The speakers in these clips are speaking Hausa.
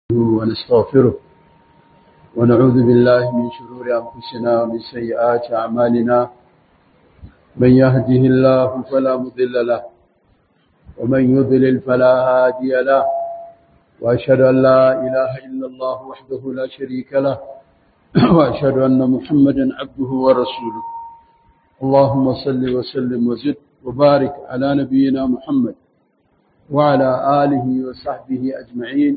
ونستغفره ونعوذ بالله من شرور أنفسنا ومن سيئات أعمالنا من يهده الله فلا مضل له ومن يضلل فلا هادي له وأشهد أن لا إله إلا الله وحده لا شريك له وأشهد أن محمدا عبده ورسوله اللهم صل وسلم وزد وبارك على نبينا محمد وعلى آله وصحبه أجمعين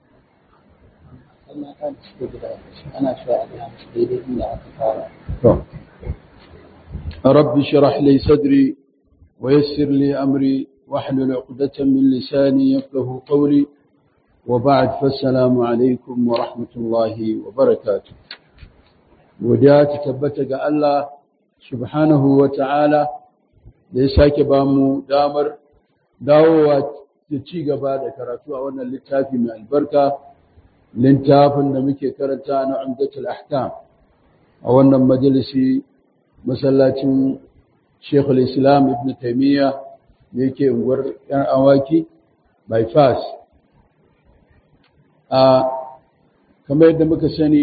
رب اشرح لي صدري ويسر لي أمري واحلل عقدة من لساني يفقه قولي وبعد فالسلام عليكم ورحمة الله وبركاته وديات تبتك الله سبحانه وتعالى ليساك بامو دامر dawowa da ci gaba da karatu a wannan littafi mai albarka littafin da muke karanta na umdatul ahkam a wannan majalisi masallacin Sheikh islam Ibn Taymiyyah da yake unguwar yan awaki bypass a kamar yadda muka sani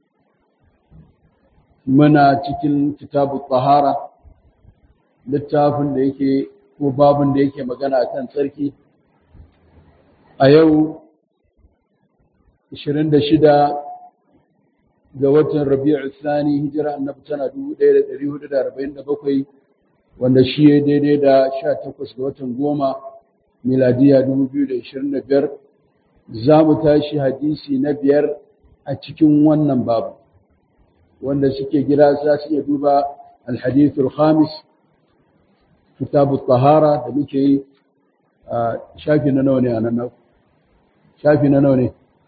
muna cikin kitabu tahara littafin da yake ko babin da yake magana a kan tsarki a yau 26 ga watan rabi'u thani hijira annabi tana 1447 wanda shi ya daidai da 18 ga watan goma miladiya 2025 za mu tashi hadisi na biyar a cikin wannan babu wanda suke gida za su iya duba alhadithul khamis kitabu tahara da muke yi a shafi na nawa ne a nan shafi na nawa ne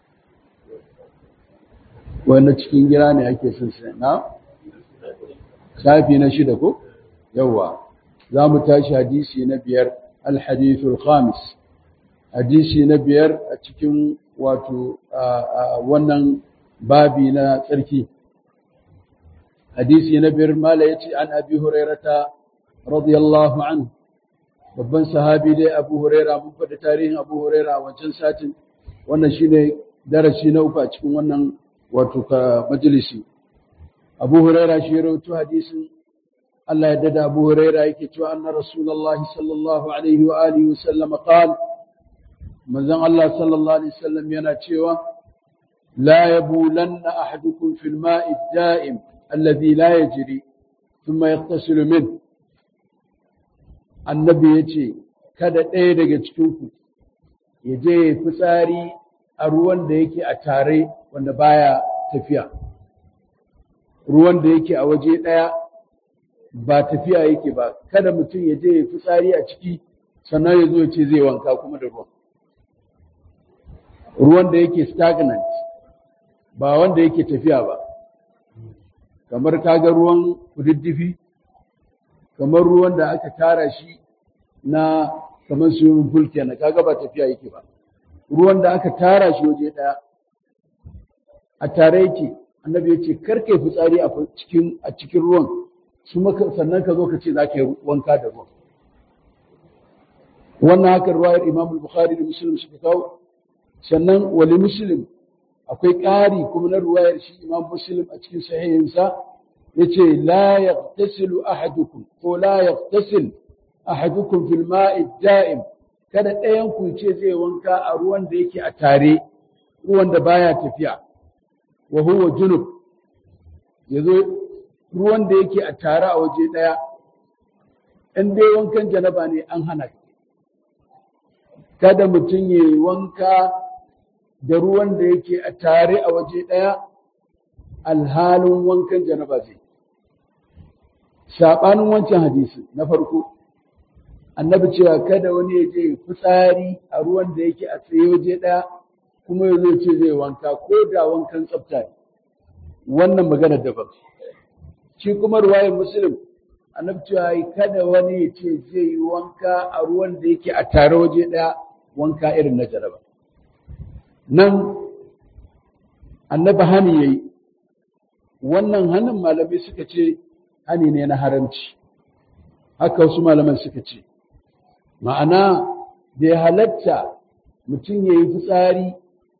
wanda cikin gira ne ake son sai na shafi na shida ko yawa za mu tashi hadisi na biyar alhadithul khamis hadisi na biyar a cikin wato wannan babi na tsarki hadisi na biyar mala yace an abi hurairata radiyallahu anhu babban sahabi dai Abu Huraira mun faɗi tarihin Abu Huraira a wancan satin wannan shine darasi na uku a cikin wannan wato ka majalisi Abu Huraira shi rawaito hadisin Allah ya dada Abu Huraira yake cewa anna Rasulullahi sallallahu alaihi wa alihi wasallam qala manzon Allah sallallahu alaihi wasallam yana cewa la yabulanna ahadukum fil ma'i ad-da'im alladhi la yajri thumma yaghtasilu minhu annabi ya ce kada ɗaya daga cikinku ya je ya fitsari a ruwan da yake a tare wanda baya tafiya ruwan da yake a waje ɗaya ba tafiya yake ba kada mutum ya je ya fitsari a ciki sannan ya zo ya ce zai wanka kuma da ruwan ruwan da yake stagnant ba wanda yake tafiya ba kamar kaga ruwan kududdufi kamar ruwan da aka tara shi na kamar swimming pool kenan kaga ba tafiya yake ba ruwan da aka tara shi waje daya a tare yake annabi ya ce karka fitsari a cikin a cikin ruwan su maka sannan ka zo ka ce zaka yi wanka da ruwan wannan haka ruwayar Imam Bukhari da Muslim suka kawo sannan wali Muslim akwai ƙari kuma na ruwayar shi Imam Muslim a cikin sahihinsa yace la yaghtasilu ahadukum ko la yaghtasil ahadukum fil ma'i da'im kada ɗayan ku ce zai wanka a ruwan da yake a tare ruwan da baya tafiya wa huwa junub yazo ruwan da yake a tare a waje ɗaya in dai wankan janaba ne an hana kada mutum ya yi wanka da ruwan da yake a tare a waje ɗaya alhalin wankan janaba zai saɓanin wancan hadisi na farko annabi cewa kada wani ya je fitsari a ruwan da yake a tsaye waje ɗaya kuma ya zo ce zai wanka ko da wankan tsafta ne wannan magana daban shi kuma ruwayar muslim annabi cewa kada wani ya ce zai yi wanka a ruwan da yake a tare waje ɗaya wanka irin na jaraba nan annabi hani yayi wannan hanin malamai suka ce hani ne na haramci haka wasu malaman suka ce ma'ana da ya halatta mutum ya yi fitsari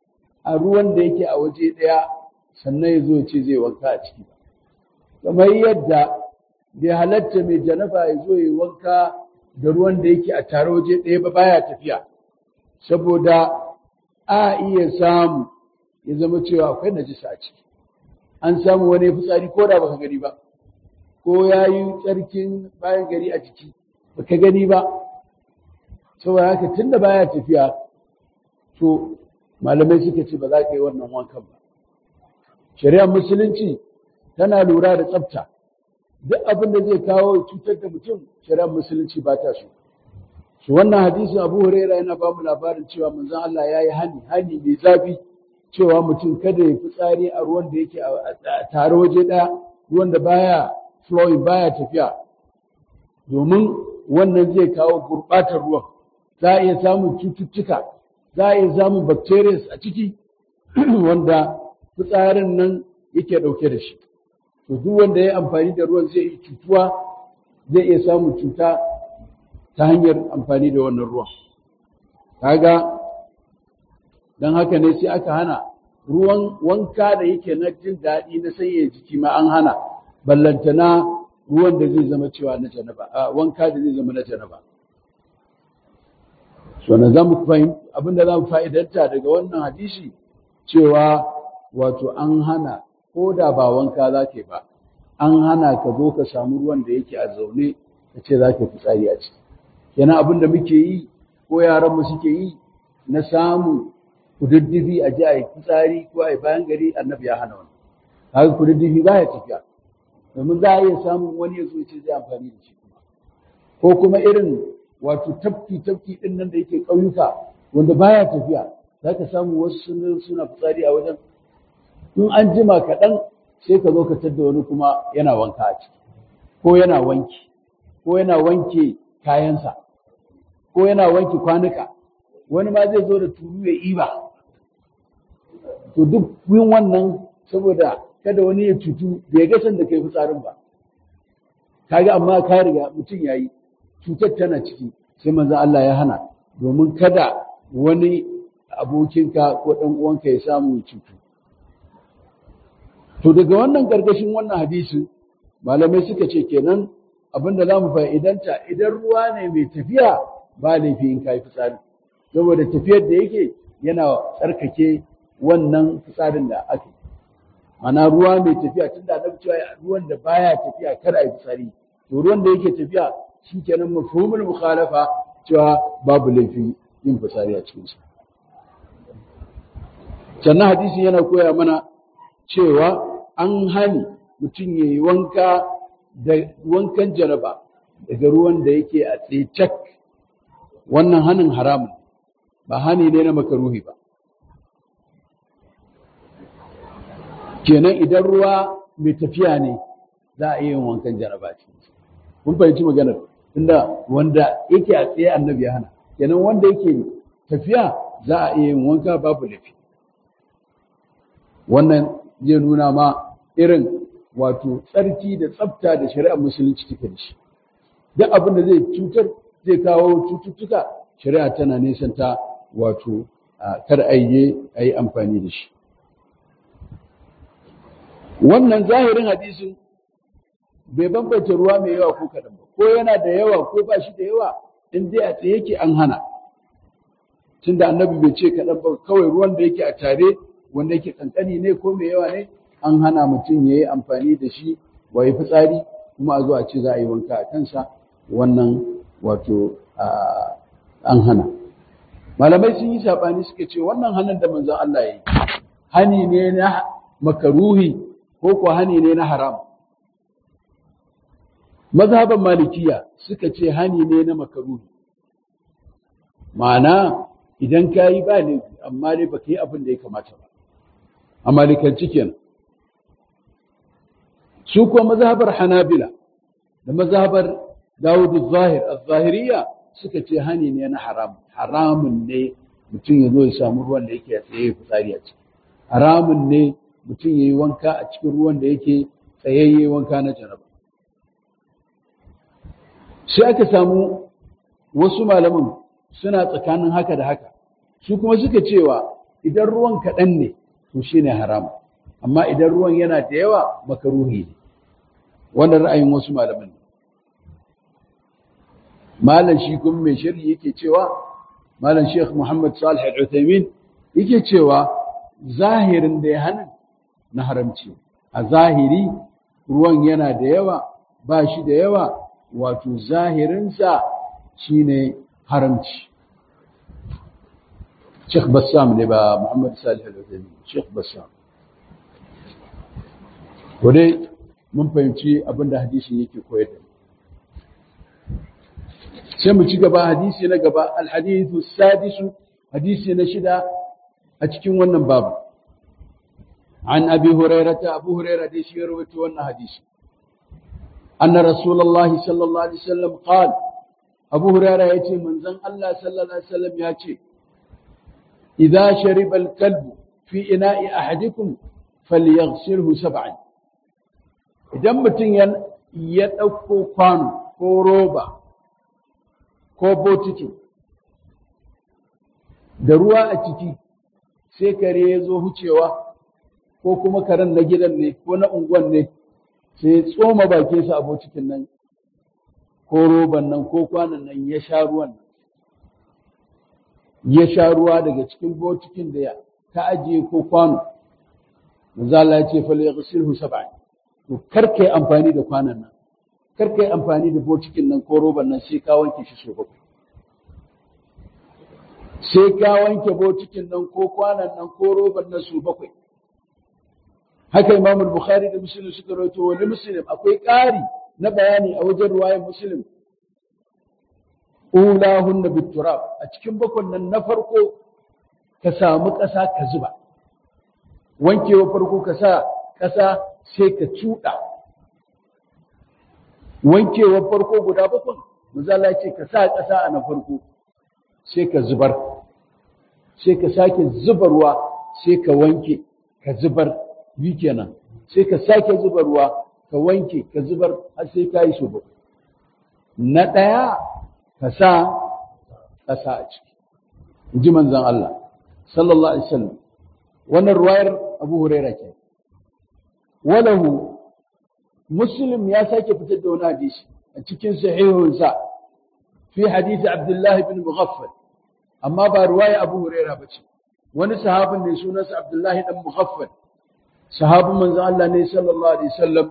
a ruwan da yake a waje ɗaya sannan ya zo ce zai wanka a ciki kamar yadda bai halatta mai janaba ya zo ya wanka da ruwan da yake a tare waje ɗaya ba baya tafiya saboda a iya samu ya zama cewa akwai najisa a ciki an samu wani fitsari ko da baka gani ba ko ya yi tsarkin bayan gari a ciki baka gani ba saboda haka tun da baya tafiya to malamai suka ce ba za ka yi wannan wankan ba shari'ar musulunci tana lura da tsafta duk abin da zai kawo cutar da mutum shari'ar musulunci ba ta so shi wannan hadisin abu huraira yana ba mu labarin cewa manzon Allah ya yi hani hani mai zafi cewa mutum kada ya fi tsari a ruwan da yake a tare waje ɗaya ruwan da baya flowing baya tafiya domin wannan zai kawo gurɓatar ruwan za a iya samun cututtuka za a iya samun bacteria a ciki wanda fitsarin nan yake ɗauke da shi to duk wanda ya amfani da ruwan zai yi cutuwa zai iya samun cuta ta hanyar amfani da wannan ruwan kaga don haka ne sai aka hana ruwan wanka da yake na jin daɗi na sanya jiki ma an hana ballantana ruwan da zai zama cewa na janaba a wanka da zai zama na janaba so na zamu fahimta abinda zamu fa'idanta daga wannan hadisi cewa wato an hana ko da ba wanka za ka ba an hana ka zo ka samu ruwan da yake a zaune ka ce za ka fitsari a ciki kenan abin da muke yi ko yaran mu suke yi na samu kududdufi a ji a yi fitsari ko a yi bayan gari annabi ya hana wani haka kududdufi ba ya tafiya domin za a iya samun wani ya zo ce zai amfani da shi kuma ko kuma irin wato tafki tafki din nan da yake ƙauyuka wanda baya tafiya za ka samu wasu suna fitsari a wajen in an jima kaɗan sai ka zo ka tadda wani kuma yana wanka a ciki ko yana wanki ko yana wanke kayansa ko yana wanke kwanuka wani ma zai zo da tulu ya iba to duk yin wannan saboda kada wani ya cutu bai ga san da kai fitsarin ba kaga amma ka riga mutum yayi cutar tana ciki sai manzo Allah ya hana domin kada wani abokinka ko dan uwanka ya samu cutu to daga wannan gargashin wannan hadisin malamai suka ce kenan abinda za mu fa'idanta idan ruwa ne mai tafiya ba laifi in kai fitsari saboda tafiyar da yake yana tsarkake wannan fitsarin da ake mana ruwa mai tafiya tunda annabi cewa ruwan da baya tafiya kar a yi fitsari to ruwan da yake tafiya shi kenan mafhumul mukhalafa cewa babu laifi yin fitsari a cikin sa sannan hadisi yana koya mana cewa an hani mutum ya yi wanka da wankan jaraba daga ruwan da yake a tsecak wannan hanin haramun ba hani ne na makaruhi ba kenan idan ruwa mai tafiya ne za a iya yin wankan jaraba cikin kun fahimci maganar inda wanda yake a tsaye annabi ya hana kenan wanda yake tafiya za a iya yin wanka babu lafi wannan zai nuna ma irin wato tsarki da tsafta da shari'ar musulunci take da shi duk abin da zai cutar zai kawo cututtuka shari'a tana nesanta wato kar a yi amfani da shi wannan zahirin hadisin bai bambance ruwa mai yawa ko kaɗan ba ko yana da yawa ko ba shi da yawa in dai a tsaye yake an hana tunda annabi bai ce kaɗan ba kawai ruwan da yake a tare wanda yake kankani ne ko mai yawa ne an hana mutum ya yi amfani da shi wa yi fitsari kuma a zo a ce za a yi wanka a kansa wannan wato an hana malamai sun yi saɓani suka ce wannan hannun da manzon Allah ya yi hani ne na makaruhi ko ko hani ne na haram mazhaban malikiya suka ce hani ne na makaruhi ma'ana idan ka yi ba laifi amma dai baka yi abin da ya kamata ba a malikanci kenan su kuwa mazhabar hanabila da mazhabar dawud zahir az-zahiriya suka ce hani ne na haram haramun ne mutum ya zo ya samu ruwan da yake tsaye fitsari a ciki haramun ne mutum ya yi wanka a cikin ruwan da yake tsayayye wanka na jaraba sai aka samu wasu malaman suna tsakanin haka da haka su kuma suka cewa idan ruwan kaɗan ne to shine haram amma idan ruwan yana da yawa makaruhi ne wannan ra'ayin wasu malaman ne malam shi kuma mai sharhi yake cewa malam Sheikh Muhammad Salih Al-Uthaymeen yake cewa zahirin da ya hana na haramci a zahiri ruwan yana da yawa ba shi da yawa wato zahirinsa shine haramci Sheikh Bassam ne ba Muhammad Salih Al-Uthaymeen Sheikh Bassam ko dai mun fahimci abin da hadisin yake koyar da sai mu ci gaba hadisi na gaba alhadithu sadisu hadisi na shida a cikin wannan babu an abi hurairata abu hurairah dai shi ya rawaito wannan hadisi anna rasulullahi sallallahu alaihi wasallam qala abu hurairah yace manzon Allah sallallahu alaihi wasallam yace idza shariba al-kalbu fi ina'i ahadikum falyaghsilhu sab'an idan mutum ya ɗauko kwano ko roba ko botiki da ruwa a ciki sai kare ya zo hucewa ko kuma karen na gidan ne ko na unguwan ne sai ya tsoma bakinsa a botikin nan ko roban nan ko kwanan nan ya sha ruwan nan ya sha ruwa daga cikin botikin da ya ta ajiye ko kwano manzala ya ce fal yaghsilhu sab'an to kar kai amfani da kwanan nan kar kai amfani da botikin nan ko roban nan sai ka wanke shi so bakwai sai ka wanke botikin nan ko kwanan nan ko roban nan so bakwai haka Imam Bukhari da Muslim suka rawaito wani Muslim akwai ƙari na bayani a wajen ruwayar Muslim ulahun na biturab a cikin bakon nan na farko ka samu ƙasa ka zuba wankewa farko ka sa ƙasa sai ka cuɗa wankewa farko guda bakwai misala ce ka sa ƙasa a na farko sai ka zubar sai ka sake zubarwa sai ka wanke ka zubar bi kenan sai ka sake zubarwa ka wanke ka zubar har sai ka yi so bakwai na ɗaya ka sa ƙasa a ciki in ji manzan Allah sallallahu alaihi wasallam wannan ruwayar Abu Huraira ke walahu Muslim ya sake fitar da wani hadisi a cikin sahihunsa fi hadisi Abdullah ibn Mughaffal amma ba ruwaya Abu Huraira bace wani sahabin ne sunansa Abdullah ibn Mughaffal sahabin manzan Allah ne sallallahu alaihi wasallam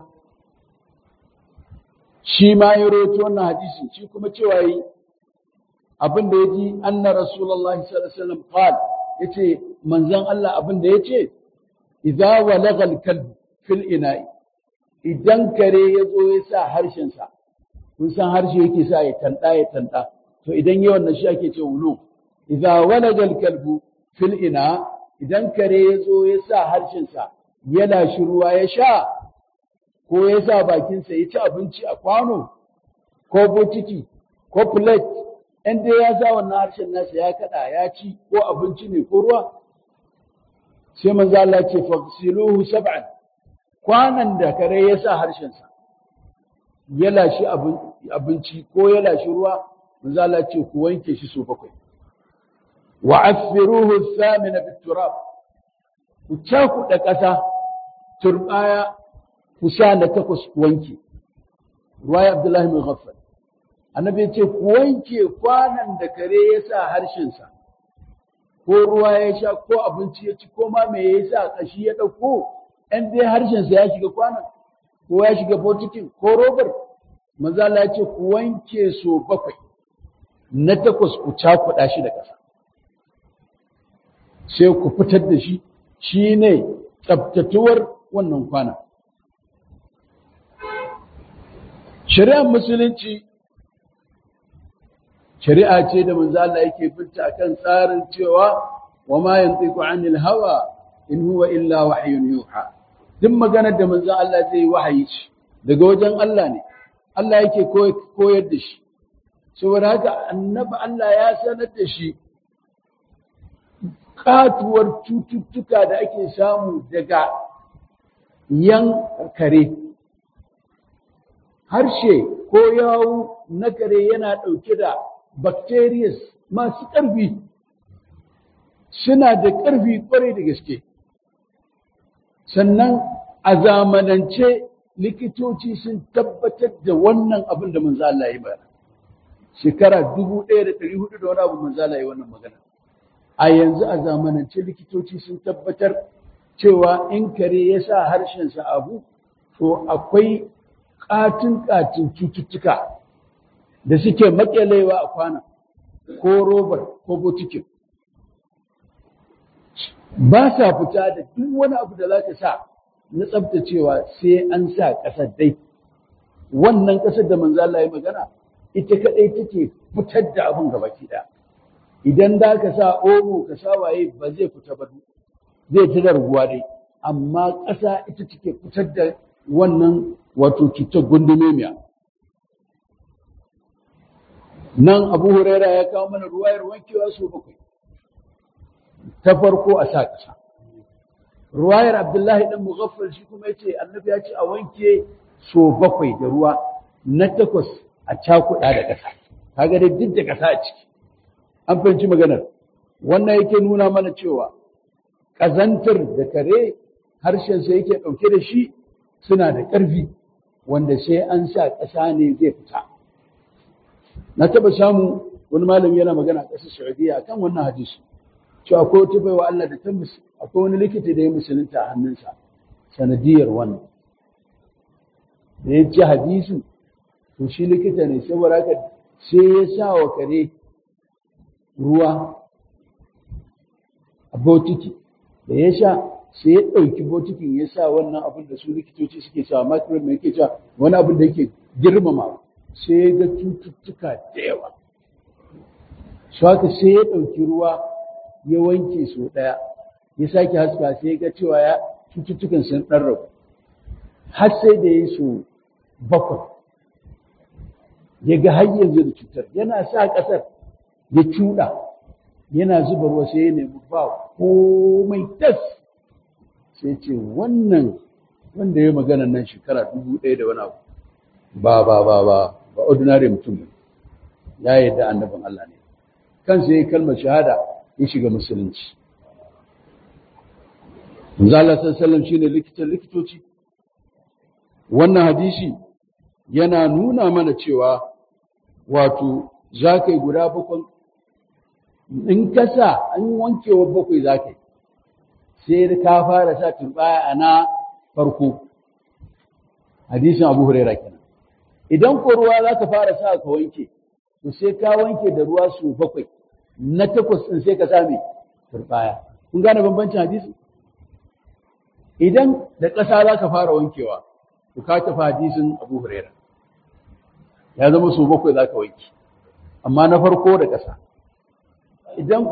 shi ma ya rawaito wannan hadisi shi kuma cewa yi abin da ya ji anna rasulullahi sallallahu alaihi wasallam qala yace manzon Allah abin da yace idza walagha al-kalb fil ina'i idan kare ya zo ya sa harshen sa kun san harshe yake sa ya tanda ya tanda to idan yawan nan shi ake ce wulu idza walagha al-kalb fil ina idan kare ya zo ya sa harshen sa ya lashi ruwa ya sha ko ya sa bakinsa ya ci abinci a kwano ko botiki ko plate in dai ya sa wannan harshen nasa ya kada ya ci ko abinci ne ko ruwa sai manzo Allah ce fasiluhu sab'an kwanan da kare ya sa harshen sa ya lashi abinci ko ya lashi ruwa manzo Allah ce ku wanke shi so bakwai wa affiruhu thamina biturab ku cakuɗa ƙasa turbaya ku sha na takwas ku wanke ruwaya Abdullahi bin Ghaffal annabi ya ce ku wanke kwanan da kare ya sa harshensa ko ruwa ya sha ko abinci ya ci ko ma me ya sa kashi ya ɗauko ɗan dai harshensa ya shiga kwanan ko ya shiga botikin ko robar manzala ya ce ku wanke so bakwai na takwas ku cakuɗa shi da ƙasa sai ku fitar da shi shi ne tsabtatuwar wannan kwana shari'ar musulunci shari'a ce da manzo Allah yake binta akan tsarin cewa wa ma yantiqu anil hawa in huwa illa wahyun yuha duk maganar da manzo Allah zai yi wahayi ce daga wajen Allah ne Allah yake koyar da shi saboda haka annabi Allah ya sanar da shi katuwar cututtuka da ake samu daga yan kare harshe ko yawu na kare yana ɗauke da bacterias masu ƙarfi suna da ƙarfi ƙwarai da gaske sannan a zamanance likitoci sun tabbatar da wannan abin da manzo Allah ya bayar shekara dubu ɗaya da ɗari hudu da wani abu manzo Allah ya wannan magana a yanzu a zamanance likitoci sun tabbatar cewa in kare ya sa harshensa abu to akwai ƙatin ƙatin cututtuka da suke maƙyalewa a kwana ko robar ko botikin ba sa fita da duk wani abu da za ka sa na tsabtacewa sai an sa ƙasar dai wannan ƙasar da manzo Allah ya magana ita kadai take fitar da abin gaba ɗaya idan da ka sa omo ka sa waye ba zai fita ba zai ci da ruwa dai amma ƙasa ita take fitar da wannan wato cutar gundumemiya nan abu huraira ya kawo mana ruwayar wankewa su bakwai ta farko a sa ƙasa ruwayar abdullahi dan mughaffal shi kuma yace annabi ya ce a wanke so bakwai da ruwa na takwas a cakuɗa da ƙasa kaga dai duk da ƙasa a ciki an fahimci maganar wannan yake nuna mana cewa ƙazantar da kare harshensa yake ɗauke da shi suna da ƙarfi wanda sai an sa ƙasa ne zai fita na taɓa samu wani malami yana magana a ƙasar saudiya akan wannan hadisi cewa akwai wata baiwa Allah da ta akwai wani likita da ya musulunta a hannunsa sanadiyar wannan da ya ji hadisin to shi likita ne saboda haka sai ya sa wa kare ruwa a botiki da ya sha sai ya ɗauki botikin ya sa wannan abin da su likitoci suke sa microbe mai yake cewa wani abin da yake girmama sai ya ga cututtuka da yawa su haka sai ya ɗauki ruwa ya wanke su ɗaya ya sake haska sai ya ga cewa ya cututtukan sun ɗan rabu har sai da ya so bakwai ya ga har yanzu da cutar yana sa ƙasar ya cuɗa yana zuba ruwa sai ya nemi ba komai tas sai ce wannan wanda ya magana nan shekara dubu ɗaya da wani abu ba ba ba ba ba ordinary mutum ya yarda annabin Allah ne kansa ya yi kalmar shahada ya shiga musulunci Manzo Allah sallallahu shine likitan likitoci wannan hadisi yana nuna mana cewa wato za ka yi guda bakwai in ka sa an wankewa bakwai za ka yi sai ka fara sa turbaya a na farko hadisin abu huraira kenan idan ko ruwa za ka fara sa ka wanke to sai ka wanke da ruwa su bakwai na takwas ɗin sai ka sa mai turbaya kun gane bambancin hadisi idan da ƙasa za ka fara wankewa to ka tafi hadisin abu huraira ya zama su bakwai za ka wanke amma na farko da ƙasa idan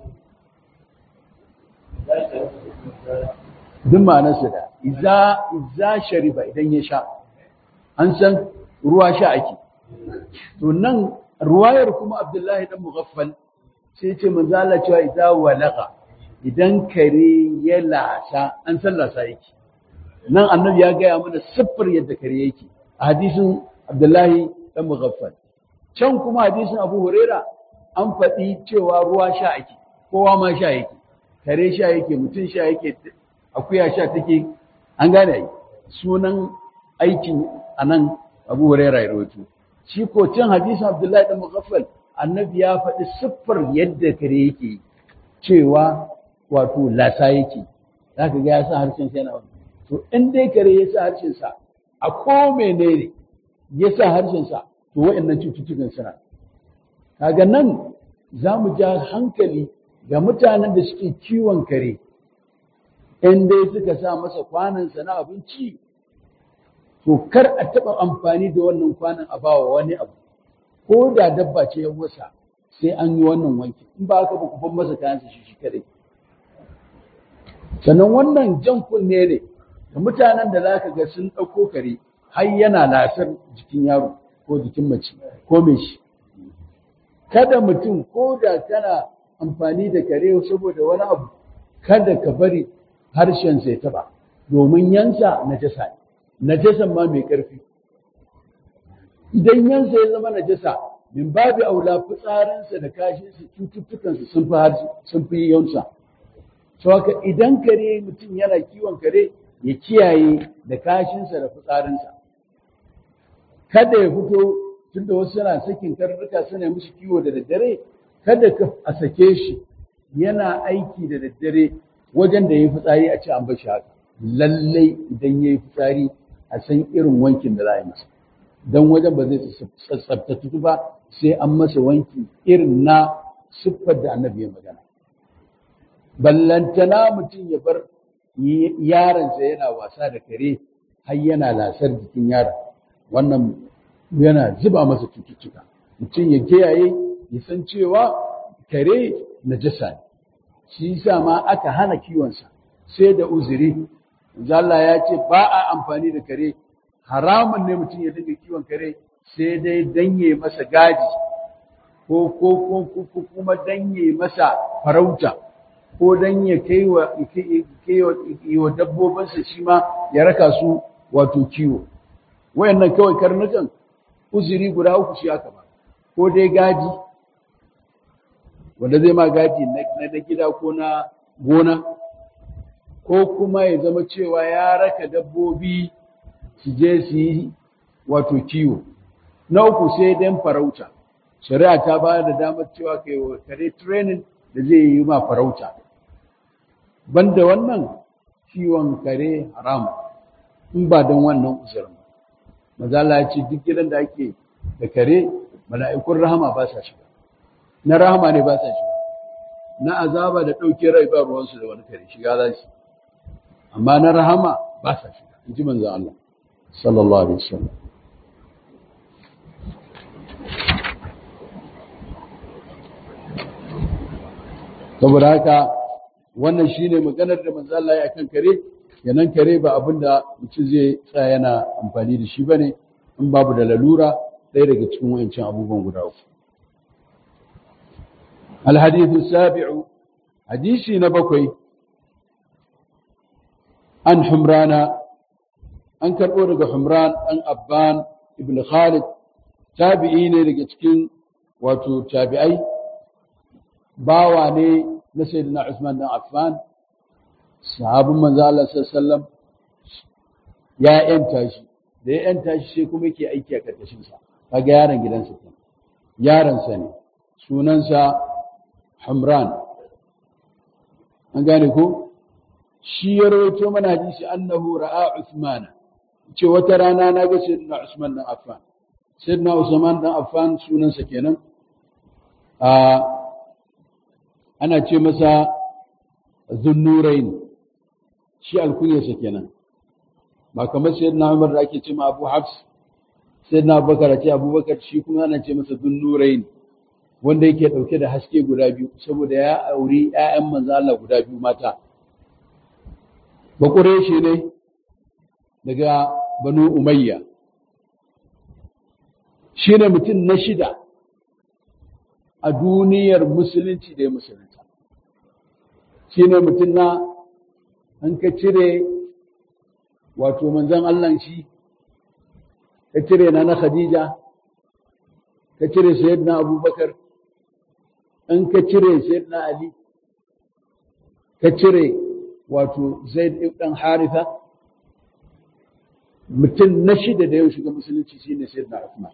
duk ma'anarsa da iza iza shariba idan ya sha an san ruwa sha ake to nan ruwayar kuma abdullahi dan mughaffal sai ce manzo Allah cewa idza walaqa idan kare ya lasa an san lasa yake nan annabi ya gaya mana siffar yadda kare yake a hadisin abdullahi dan mughaffal can kuma hadisin abu huraira an faɗi cewa ruwa sha ake kowa ma sha yake kare sha yake mutum sha yake akuya sha take an gane ai sunan aikin anan abu huraira ya rawaito shi ko can hadisin abdullahi dan mughaffal annabi ya faɗi siffar yadda kare yake cewa wato lasa yake zaka ga ya sa harshen sa yana to in dai kare ya sa harshen sa a ko menene ya sa harshen sa to wa'annan cututtukan suna kaga nan za mu ja hankali ga mutanen da suke kiwon kare in dai suka sa masa kwanansa na abinci to kar a taɓa amfani da wannan kwanan a bawa wani abu ko da dabba ce ya wasa sai an yi wannan wanki in ba haka ba ku ban masa kayansa shi shi kadai sannan wannan jan kunne ne da mutanen da za ka ga sun ɗauko kare har yana lasar jikin yaro ko jikin mace ko mai shi kada mutum ko da kana amfani da kare saboda wani abu kada ka bari harshen sai taba domin yansa najasa ne najasan ma mai ƙarfi idan yansa ya zama najasa min babu aula fitsarinsa da kashinsa cututtukansa sun fi sun fi yansa to haka idan kare mutum yana kiwon kare ya kiyaye da kashinsa da fitsarinsa kada ya fito tunda wasu suna sakin karnuka suna musu kiwo da daddare kada ka a sake shi yana aiki da daddare wajen da ya yi fitsari a ce an bashi haka lallai idan ya yi fitsari a san irin wankin da za a yi masa don wajen ba zai tsabtatu ba sai an masa wanki irin na siffar da annabi ya magana ballantana mutum ya bar yaronsa yana wasa da kare har yana lasar jikin yaron wannan yana zuba masa cututtuka mutum ya kiyaye ya san cewa kare najasa ne shi yasa ma aka hana kiwonsa sai da uzuri Allah ya ce ba a amfani da kare haramun ne mutum ya dinga kiwon kare sai dai danye masa gadi ko ko ko kuma danye masa farauta ko dan ya kai wa wa dabbobinsa shi ma ya raka su wato kiwo wayannan kawai karnukan uzuri guda uku shi aka ba ko dai gadi wanda zai ma gadi na gida ko na gona ko kuma ya zama cewa ya raka dabbobi su je su yi wato kiwo na uku sai dan farauta shari'a ta ba da damar cewa kai wa kare training da zai yi ma farauta banda wannan kiwon kare haram in ba don wannan uzurin mazala ya ce duk gidan da ake da kare mala'ikun rahama ba sa shiga na rahama ne ba sa shiga na azaba da ɗauke rai ba ruwansu da wani kare shiga za su amma na rahama ba sa shiga in ji manzan Allah sallallahu alaihi wasallam saboda haka wannan shine maganar da manzo Allah ya kan kare yanan kare ba abin da mutum zai tsaya yana amfani da shi bane in babu da lalura ɗaya daga cikin wayancin abubuwan guda uku الحديث السابع حديثي نبكي عن حمران an karɓo daga Humran ɗan Abban ibn Khalid tabi'i ne daga cikin wato tabi'ai bawa ne na Sayyidina Usman ɗan Affan sahabin manzo Allah sallallahu ya yanta shi da ya yanta shi sai kuma yake aiki a karkashin sa kaga yaron gidansa ne yaron sa ne sunansa Humran an gane ko shi ya rawaito mana hadisi annahu ra'a Uthmana ce wata rana na ga sayyidina Usman dan Affan sayyidina Usman dan Affan sunansa kenan a ana ce masa Zunnurain shi alkunyarsa kenan ba kamar sayyidina Umar da ake ce ma Abu Hafs sayyidina Abubakar ce Abubakar shi kuma ana ce masa Zunnurain wanda yake dauke da haske guda biyu saboda ya auri ƴaƴan manzo Allah guda biyu mata bakure shi ne daga banu umayya shi ne mutum na shida a duniyar musulunci da ya musulunta shi ne mutum na an ka cire wato manzan Allah shi ka cire na na khadija ka cire sayyidina abubakar an ka cire sayyidina ali ka cire wato zaid ibn haritha mutum na shida da yau shiga musulunci shine sayyidina Uthman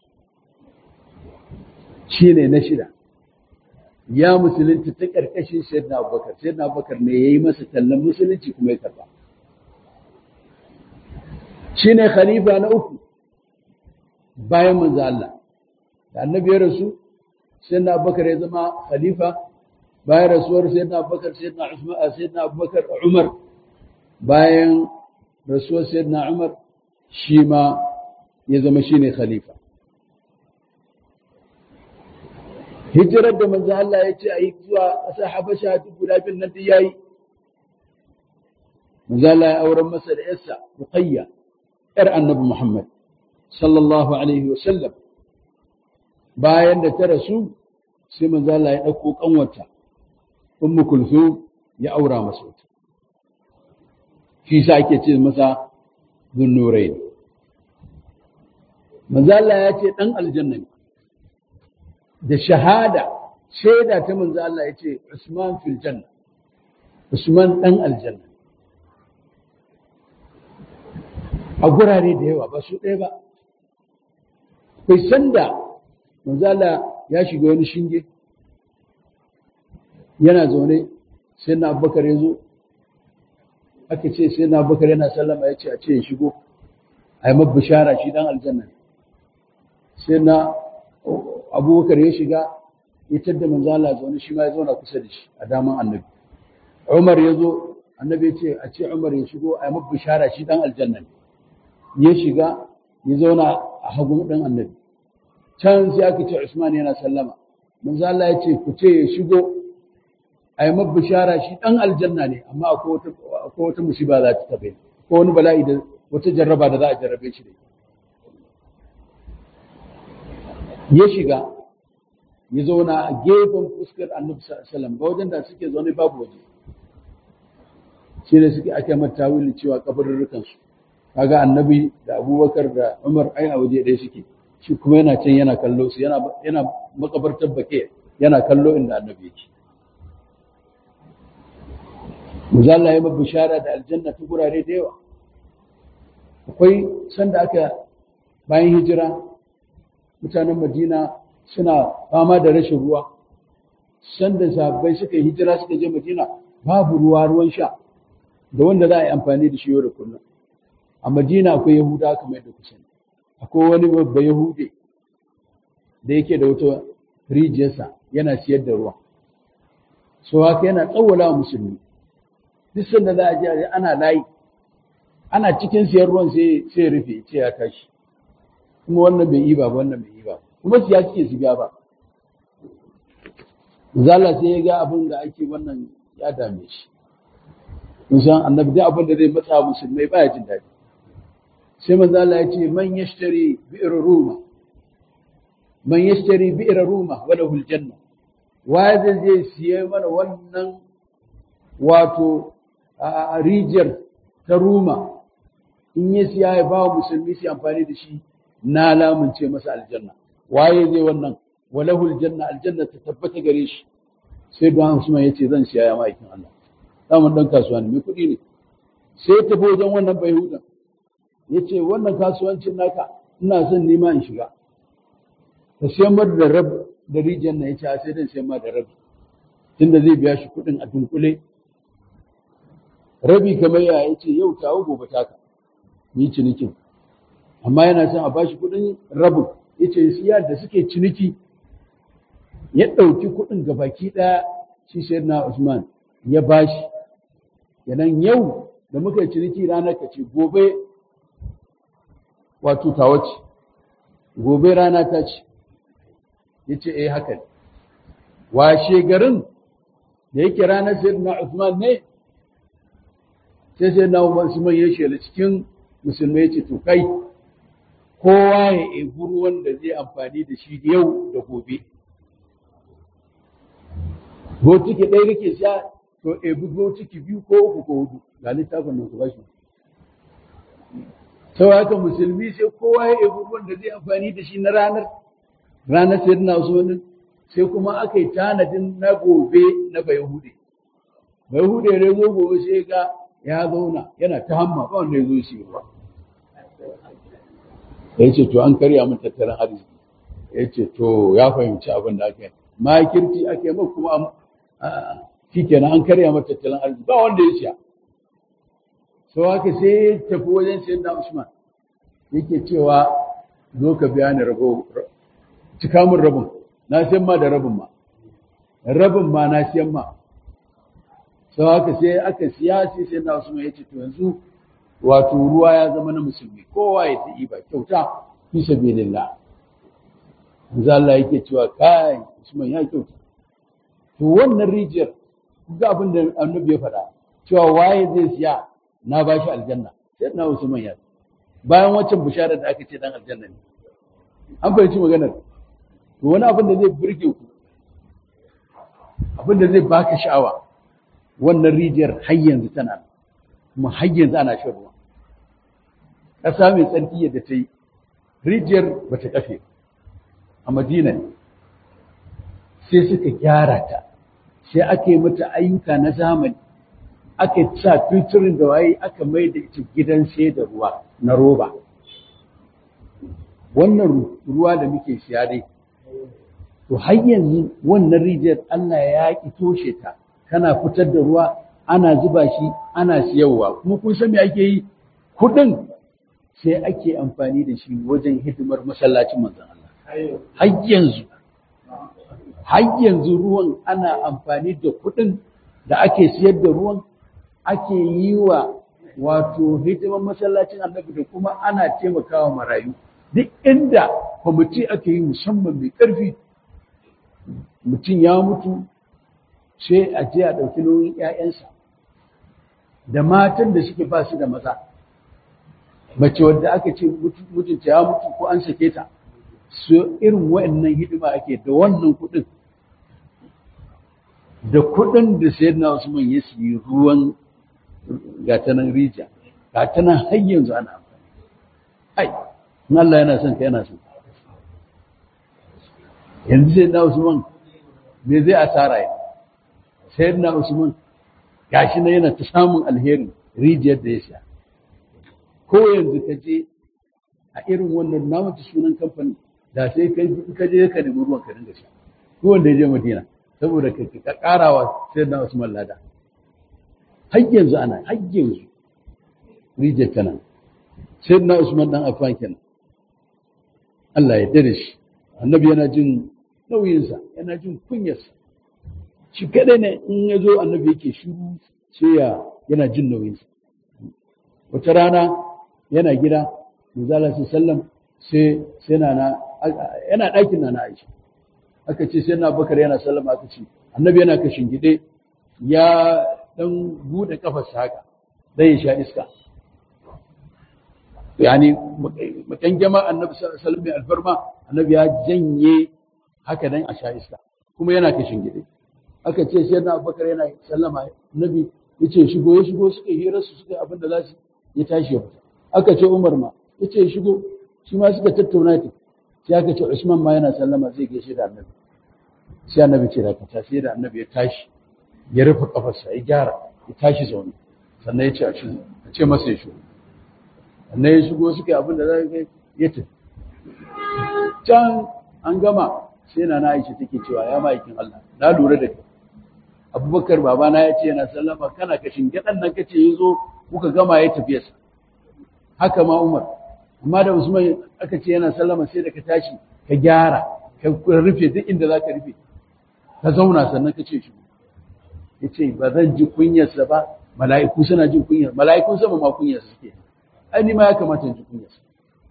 shine na shida ya musulunci ta karkashin sayyidina Abubakar sayyidina Abubakar ne yayi masa tallan musulunci kuma ya karba shine khalifa na uku bayan manzo Allah da annabi ya rasu sayyidina Abubakar ya zama khalifa bayan rasuwar sayyidina Abubakar sayyidina Usman sayyidina Abubakar Umar bayan rasuwar sayyidina Umar shi ma ya zama shi ne khalifa. Hijirar da manzo Allah ya ce a yi zuwa ƙasar Habasha duk guda bin nan da ya yi. Manzo Allah ya auren masa da ‘yarsa Ruqayya, ‘yar annabi Muhammad, sallallahu Alaihi wasallam. Bayan da ta rasu, sai manzo Allah ya ɗauko ƙanwata, Ummu Kulthum ya aura masa wata. Shi sa ake ce masa zunnurain manzo Allah ya ce dan aljanna ne da shahada shaida ta manzo Allah ya ce Usman fil janna Usman ɗan aljanna a gurare da yawa ba su ɗaya ba bai sanda manzala ya shiga wani shinge yana zaune sai na abubakar ya zo aka ce sai na abubakar yana sallama ya ce a ce ya shigo a yi bishara shi dan aljanna sai na abubakar ya shiga ya tadda manzala zaune shi ma ya zauna kusa da shi a daman annabi umar ya zo annabi ya ce a ce umar ya shigo a yi bishara shi dan aljanna ya shiga ya zauna a hagun ɗan annabi can sai aka ce Usman yana sallama manzo Allah ya ce ku ce ya shigo a yi bishara shi ɗan aljanna ne amma akwai wata musiba za ta tabe ko wani bala'i da wata jarraba da za a jarrabe shi da ya shiga ya zauna a gefen fuskar annabi sallam ba wajen da suke zaune babu waje shi ne suke ake mata tawili cewa kabarurrukan su kaga annabi da abubakar da umar ai a waje ɗaya suke shi kuma yana can yana kallo su yana yana makabartar bake yana kallo inda annabi yake Muzalla ya bishara da aljanna ta gurare da yawa akwai sanda aka bayan hijira mutanen madina suna fama da rashin ruwa sanda sahabbai suka yi hijira suka je madina babu ruwa ruwan sha da wanda za a yi amfani da shi yau da kullum a madina akwai yahuda kamar yadda ku sani akwai wani babba yahude da yake da wata rijiyarsa yana siyar da ruwa so haka yana tsawwala wa musulmi duk sanda za a je ana layi ana cikin siyar ruwan sai sai rufe ce ya tashi kuma wannan bai yi ba wannan bai yi ba kuma siya suke su biya ba zala sai ya ga abin da ake wannan ya dame shi mun san annabi duk abin da zai matsa musulmai baya jin daɗi sai manzo Allah ya ce man yashtari bi'r ruma man yashtari bi'r ruma wa lahu aljanna wa zai je siye mana wannan wato a rijiyar ta ruma in ya siya ya ba musulmi su amfani da shi na lamunce masa aljanna waye zai wannan wa lahu aljanna aljanna ta tabbata gare shi sai don Usman ya ce zan siya ya ma'aikin Allah daman dan kasuwa ne mai kuɗi ne sai ya tafi wajen wannan bai hudan ya ce wannan kasuwancin naka ina son nima in shiga ka siyan mar da rab da rijiyar na ya ce sai dan siyan ma da rabi tunda zai biya shi kuɗin a dunkule rabi kamar ya ya ce yau tawo gobe taka ni cinikin amma yana son a bashi kuɗin rabin ya ce siya da suke ciniki ya ɗauki kuɗin ga baki ɗaya shi sai na Usman ya bashi yanan yau da muka yi ciniki ranar ka ce gobe wato tawa ce gobe rana ta ce ya ce eh haka ne washe garin da yake ranar sai na Usman ne sai sai na Usman ya shela cikin musulmai ce to kai kowa ya ebi ruwan da zai amfani da shi yau da gobe botiki ɗaya kake sha to ebi botiki biyu ko uku ko hudu ga littafin nan ku ba shi sau haka musulmi sai kowa ya ebi ruwan da zai amfani da shi na ranar ranar sai na usmanin sai kuma aka yi tanadin na gobe na bayahude bayahude ya zo gobe sai ga ya zauna yana ta hamma ba wanda ya zo shi ruwa ya ce to an karya min tattalin arziki ya ce to ya fahimci abin da aka yi makirci ake mai kuma shi kenan an karya mata tattalin arziki ba wanda ya siya sau haka sai ya tafi wajen sayan da usman yake cewa zo ka biya ni rabo cika min rabin na siyan ma da rabin ma rabin ma na siyan ma sau haka sai aka siya sai sayan da usman ya ce to yanzu wato ruwa ya zama na musulmi kowa ya ta ba kyauta fi sabilillah manzo Allah yake cewa kai Usman ya kyauta to wannan rijiyar ga abin da annabi ya faɗa cewa waye zai siya na ba shi aljanna sai na Usman ya bayan waccan bishara da aka ce dan aljanna ne an fahimci maganar to wani abin da zai burge ku abin da zai baka sha'awa wannan rijiyar har yanzu tana kuma har yanzu ana shan ruwa ƙasa mai tsarki yadda ta yi rijiyar ba ta kafe a madina ne sai suka gyara ta sai aka yi mata ayyuka na zamani aka sa filtrin da waye aka mai da ita gidan sai da ruwa na roba wannan ruwa da muke siya dai to har yanzu wannan rijiyar Allah ya ki toshe ta kana fitar da ruwa ana zuba shi ana siyarwa kuma kun san me ake yi kudin sai ake amfani da shi wajen hidimar masallacin manzon Allah har yanzu har yanzu ruwan ana amfani da kudin da ake siyar da ruwan ake yi wa wato hidimar masallacin annabi da kuma ana taimakawa marayu duk inda kwamiti ake yi musamman mai ƙarfi mutum ya mutu sai a je a ɗauki nauyin 'ya'yansa da matan da suke ba su da maza mace wadda aka ce mutunta ya mutu ko an sake ta su irin wa'annan hidima ake da wannan kuɗin da kuɗin da sayar na Usman ya siyi ruwan gatanan rija gatanan har yanzu ana amfani ai in Allah yana son ka yana son yanzu sai na Usman me zai asara ya sai na Usman gashi na yana ta samun alheri rijiyar da ya sha ko yanzu ka je a irin wannan namata sunan kamfani da sai ka je ka nemi ruwan ka dinga sha ko wanda ya je Madina saboda ka karawa sai na Usman lada har yanzu ana har yanzu rijiyar tana sai na Usman dan Affan kenan Allah ya dare shi annabi yana jin nauyinsa yana jin kunyarsa shi kadai ne in ya zo annabi yake shiru sai ya yana jin nauyinsa wata rana yana gida manzala sai sallam sai sai na na yana ɗakin na na Aisha aka ce sai na Bakar yana sallama aka ce annabi yana kashin gide ya dan bude kafarsa haka zai sha iska yani makangama annabi sallallahu alaihi wasallam alfarma annabi ya janye haka dan a sha iska kuma yana kashin gide aka ce sai na Abubakar yana sallama annabi yace shigo ya shigo suka hira su suka abin da za su ya tashi ya fita aka ce Umar ma yace shigo shi ma suka tattauna ta sai aka ce Usman ma yana sallama zai gaishe da annabi sai annabi ce da ta sai da annabi ya tashi ya rufe kafarsa ya gyara ya tashi zaune sannan ya ce a ce masa ya shigo sannan ya shigo suka yi abin da za ka ya tafi can an gama sai na na aisha take cewa ya ma'aikin Allah na lura da kai abubakar babana ya ce yana sallama kana kashin gaɗan nan kace ya zo kuka gama ya tafi yasa haka ma umar amma da usman aka ce yana sallama sai da ka tashi ka gyara ka rufe duk inda za ka rufe ka zauna sannan ka ce shi ya ce ba zan ji kunyarsa ba mala'iku suna jin kunyar mala'ikun sama ma kunyarsa suke ai ni ma ya kamata in ji kunyarsa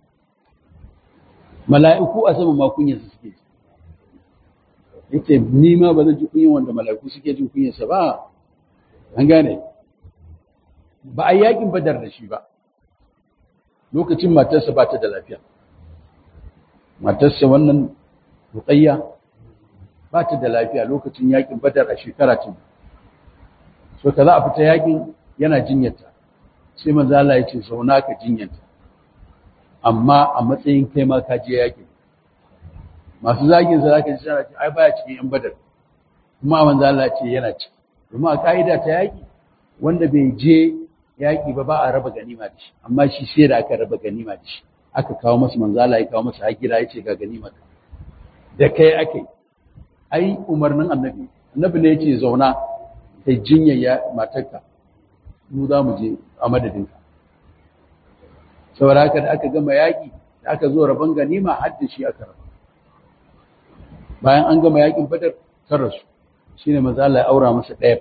mala'iku a sama ma kunyarsa suke ji yace ni ma ba zan ji kunyar wanda mala'iku suke jin kunyarsa ba an gane ba a yakin badar da shi ba lokacin matarsa ba ta da lafiya matarsa wannan ruqayya ba ta da lafiya lokacin yakin badar a shekara ta so ka za a fita yakin yana jinyarta sai manzo Allah ya ce zauna ka jinyarta amma a matsayin kai ma ka je yakin masu zagin sa zaka ji sana ce ai baya cikin yan badar kuma manzo Allah ya ce yana ciki kuma a kaida ta yaki wanda bai je yaki ba ba a raba ganima da shi amma shi sai da aka raba ganima da shi aka kawo masa manzo Allah ya kawo masa hakira ya ce ga ganima da kai ake ai umarnin annabi annabi ne yace zauna kai jinya ya matarka mu za mu je a madadinka saboda haka da aka gama yaƙi da aka zo rabon ganima har da shi aka raba bayan an gama yaƙin badar kan rasu shine manzo Allah ya aura masa ɗaya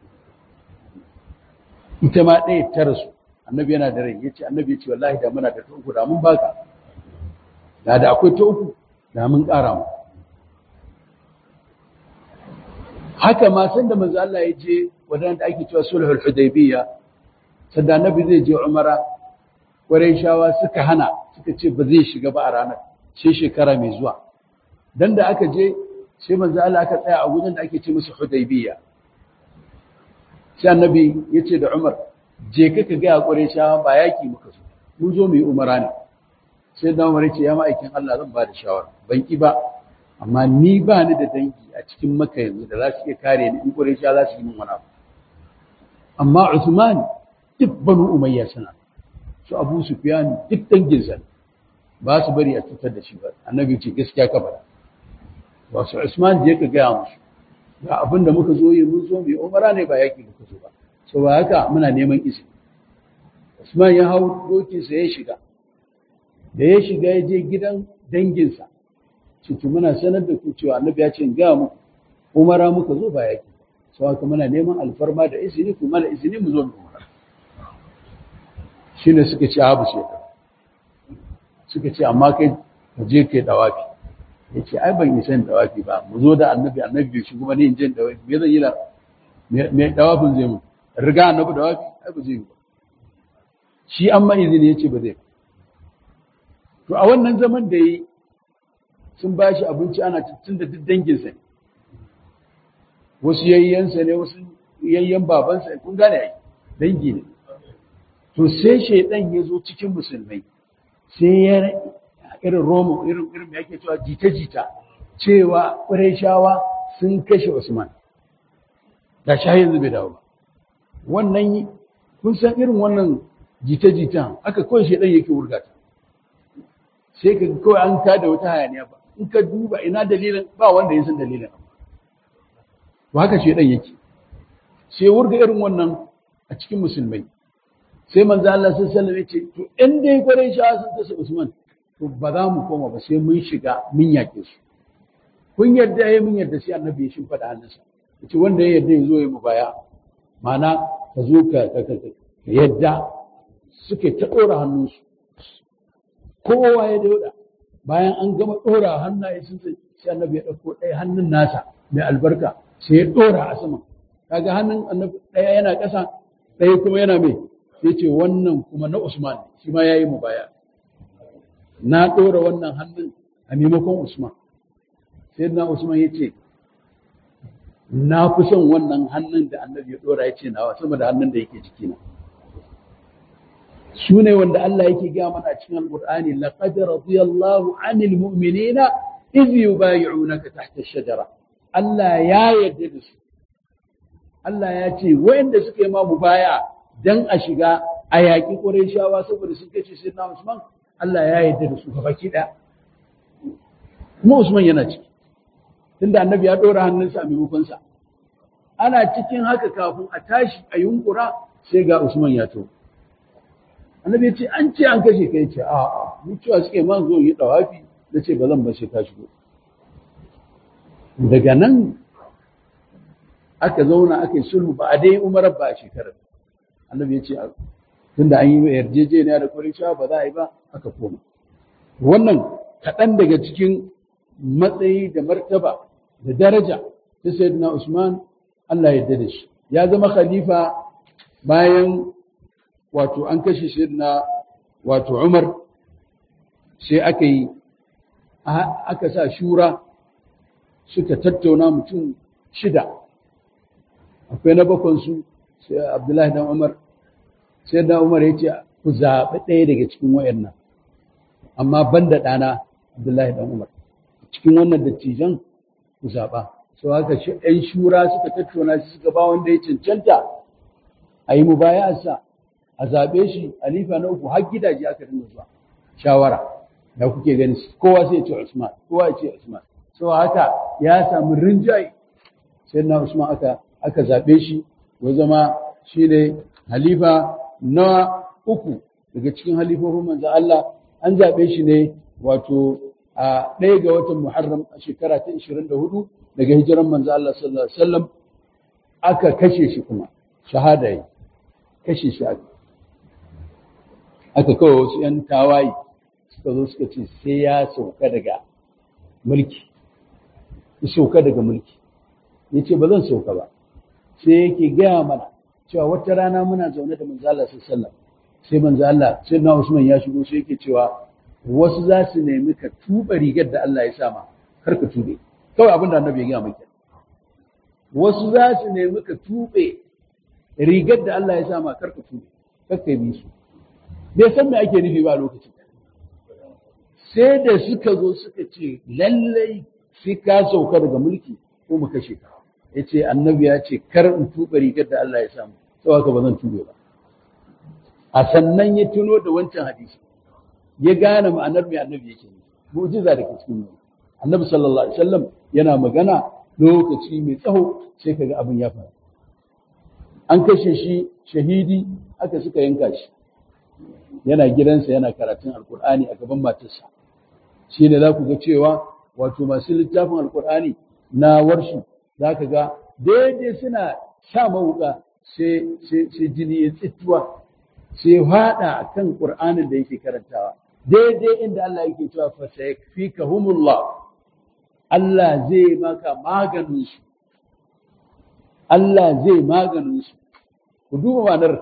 ita ma ɗaya ta rasu annabi yana da rai yace annabi yace wallahi da muna da ta uku da mun baka da da akwai ta uku da mun ƙara mu haka ma sanda manzo Allah ya je wadanda ake cewa sulhul hudaybiyya sanda annabi zai je umara shawa suka hana suka ce ba zai shiga ba a ranar sai shekara mai zuwa dan da aka je sai manzo Allah aka tsaya a gurin da ake ce musu hudaybiyya sai annabi ya ce da Umar je ka ka ga shawa ba yaki muka so mun zo mu yi umara ne sai da Umar ya ce ya ma'aikin Allah zan ba da shawara ban ki ba amma ni ba ni da dangi a cikin maka yanzu da za su iya kare ni in ƙurai za su yi min wani abu amma Usman duk banu umayya suna su Abu Sufyan duk danginsa ba su bari a cutar da shi ba annabi ce gaskiya ka faɗa ba su Usman je ka gaya musu ga abin da muka zo yi mun zo mai umara ne ba yaƙi muka zo ba so ba haka muna neman izini Usman ya hau dokinsa ya shiga da ya shiga ya je gidan danginsa ciki muna sanar da ku cewa annabi ya ce in gaya muku umara muka zo ba yaƙi so haka muna neman alfarma da izini ku mana izini mu zo mu umara shine suka ce abu sai suka ce amma kai ka je kai dawafi ya ce ai ban isa dawafi ba mu zo da annabi annabi shi kuma ne in je dawafi me zan yi da me dawafin zai mu riga annabi dawafi ai ba zai yi ba shi an ma izini ya ce ba zai to a wannan zaman da yi sun ba shi abinci ana tun da duk danginsa ne wasu yayyansa ne wasu yayyan babansa kun gane ai dangi ne to sai shaidan ya zo cikin musulmai sai ya irin romo irin irin yake cewa jita-jita cewa ƙurayshawa sun kashe Usman da sha yanzu bai dawo ba wannan kun san irin wannan jita-jitan aka kawai shaidan yake wurgata sai ka kawai an tada wata hayaniya ba in ka duba ina dalilin ba wanda ya san dalilin ba haka shaidan yake sai wurga irin wannan a cikin musulmai sai manzo Allah sallallahu alaihi wasallam ya ce to in dai Qurayshawa sun kasa Usman to ba za mu koma ba sai mun shiga mun yake su kun yarda yayi mun yarda sai annabi ya shimfa da hannunsa yace wanda ya yarda ya zo ya mu baya mana ka zo ka ka yadda suke ta dora hannunsu kowa ya dauda bayan an gama dora hannaye sun sai sai annabi ya dauko ɗaya hannun nasa mai albarka sai ya dora a sama kaga hannun annabi ɗaya yana ƙasa ɗaya kuma yana mai sai ce wannan kuma na Usman shi ma yayi mu baya na ɗora wannan hannun a maimakon Usman sai na Usman ya ce na fi son wannan hannun da annabi ya ɗora ya ce nawa sama da hannun da yake jikina su ne wanda Allah yake gaya mana cikin Al-Qur'ani laqad radiyallahu 'anil mu'minina idh yubay'unaka tahta ash-shajara Allah ya yarda da su Allah ya ce wayanda suka yi ma mubaya dan a shiga a yaƙi Qurayshawa saboda sun kace sai na Usman Allah ya yarda da su baki ɗaya. Kuma Usman yana ciki. Tunda annabi ya ɗora hannunsa a maimakonsa. Ana cikin haka kafin a tashi a yunkura sai ga Usman ya to. Annabi ya ce an ce an kashe kai ce a'a mu cewa suke man zo yi dawafi da ce ba zan ba sai ka shigo. Daga nan aka zauna aka yi sulhu ba a dai umarar ba a shekarar. Annabi ya ce tunda an yi yarjejeniya da Qurayshawa ba za a yi ba aka koma wannan kaɗan daga cikin matsayi da martaba da daraja ta sayyidina Usman Allah ya da shi ya zama khalifa bayan wato an kashe sayyidina wato Umar sai aka yi aka sa shura suka tattauna mutum shida akwai na bakwansu sai Abdullahi dan Umar sai da Umar ya ce ku zaɓi ɗaya daga cikin wayannan amma ban da ɗana Abdullahi dan Umar cikin wannan dattijan ku zaɓa sau haka shi ɗan shura suka tattauna shi suka ba wanda ya cancanta a yi mubaya'arsa a zaɓe shi alifa na uku har gidaje aka dinga zuwa shawara da kuke gani kowa sai ya ce Usman kowa ya ce Usman sau haka ya samu rinjaye sai na Usman aka aka zaɓe shi ya zama shi ne halifa na uku daga cikin halifofin manzo Allah an zaɓe shi ne wato a ɗaya ga watan Muharram a shekara ta 24 daga hijiran manzo Allah sallallahu alaihi wasallam aka kashe shi kuma shahada yi kashe shi aka aka kawo wasu ‘yan tawaye suka zo suka ce sai ya sauka daga mulki ya sauka daga mulki ya ce ba zan sauka ba sai yake gaya mana cewa wata rana muna zaune da manzo Allah sallallahu sai manzo Allah sai na Usman ya shigo sai yake cewa wasu za su nemi ka tuba rigar da Allah ya sama kar ka tube kawai abin da annabi ya gaya maka wasu za su nemi ka tube rigar da Allah ya sama kar ka tube kar ka bi su bai san me ake nufi ba lokacin sai da suka zo suka ce lallai sai ka sauka daga mulki ko mu kashe ka ya ce annabi ya ce kar in tuba rigar da Allah ya samu sau haka ba zan tube ba a sannan ya tuno da wancan hadisi ya gane ma'anar mai annabi yake ne mu'jiza da ke cikin wani annabi sallallahu alaihi wasallam yana magana lokaci mai tsaho sai kaga abin ya faru an kashe shi shahidi aka suka yanka shi yana gidansa yana karatun alkur'ani a gaban matarsa shi ne za ku ga cewa wato masu littafin alkur'ani na warshi za ka ga daidai suna sa mawuka sai jini ya tsittuwa sai haɗa a kan ƙur'anin da yake karantawa daidai inda Allah yake cewa fa sayakfikahumullah Allah zai maka maganin su Allah zai maganin su ku duba ma'anar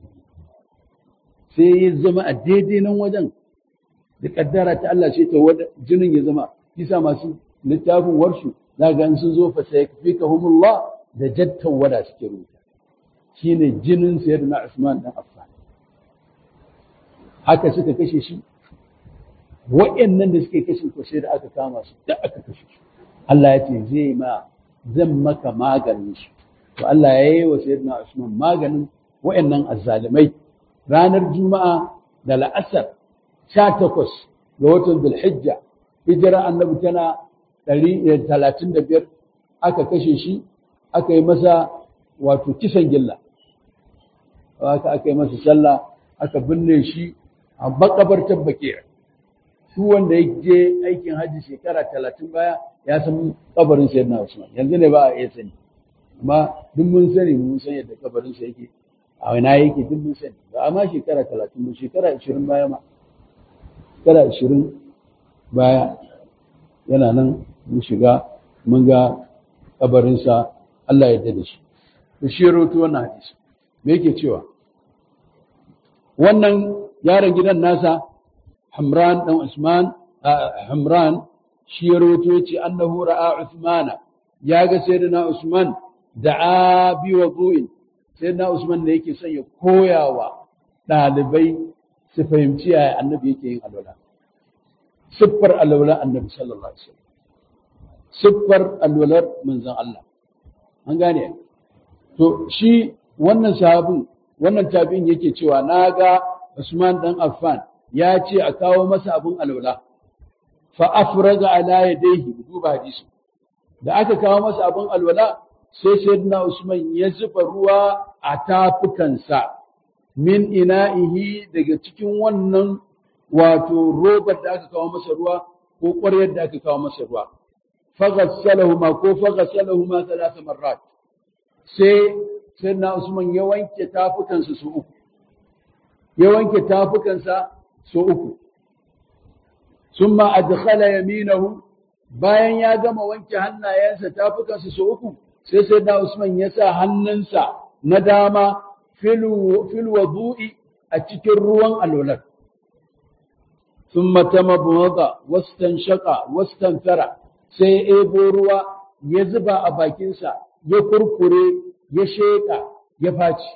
sai ya zama a daidai nan wajen da kaddara ta Allah ce ta wada jinin ya zama kisa masu littafin warshu za ga sun zo fa sayakfikahumullah da jattan wada suke rubuta shine jinin sayyidina Usman dan Affan haka suka kashe shi wa'annan da suke kashe ko sai da aka kama su da aka kashe su Allah ya ce zai ma zan maka maganin su to Allah ya yi wa sayyidina Usman maganin wa'annan azzalimai ranar juma'a da la'asar 18 ga watan Dhulhijja hijira annabi tana 135 aka kashe shi aka yi masa wato kisan gilla haka aka yi masa sallah aka binne shi a makabartar bakiyar su wanda ya je aikin hajji shekara talatin baya ya san kabarin sayyidina Usman yanzu ne ba a iya sani amma duk mun sani mun san yadda kabarin sa yake a wani yake duk mun sani ba amma shekara talatin ba shekara ashirin baya ma shekara ashirin baya yana nan mun shiga mun ga kabarinsa Allah ya da shi da shi ya rawaito wannan hadisi me yake cewa wannan yaron gidan nasa Hamran dan Usman Hamran shi ya rawaito yace annahu ra'a Usmana ya ga sayyidina Usman da'a bi wudu'in sayyidina Usman ne yake son ya koyawa dalibai su fahimci yaya annabi yake yin alwala siffar alwala annabi sallallahu alaihi wasallam siffar alwalar manzon Allah an gane to shi wannan sahabin wannan tabi'in yake cewa naga Usman dan Affan ya ce a kawo masa abin alwala fa afraga ala yadayhi duba hadisi da aka kawo masa abin alwala sai sayyidina Usman ya zuba ruwa a tafukansa min ina'ihi daga cikin wannan wato robar da aka kawo masa ruwa ko ƙwaryar da aka kawo masa ruwa faghassalahuma ko faghassalahuma thalatha marrat sai sayyidina Usman ya wanke tafukansa su uku ya wanke tafukansa su uku summa adkhala yaminahu bayan ya gama wanke hannayensa tafukansa su uku sai sayyidina Usman ya sa hannunsa na dama fil wudu'i a cikin ruwan alwalar ثم تمضمض واستنشق واستنثر sai ebo ruwa ya zuba a bakinsa ya kurkure ya sheƙa ya faci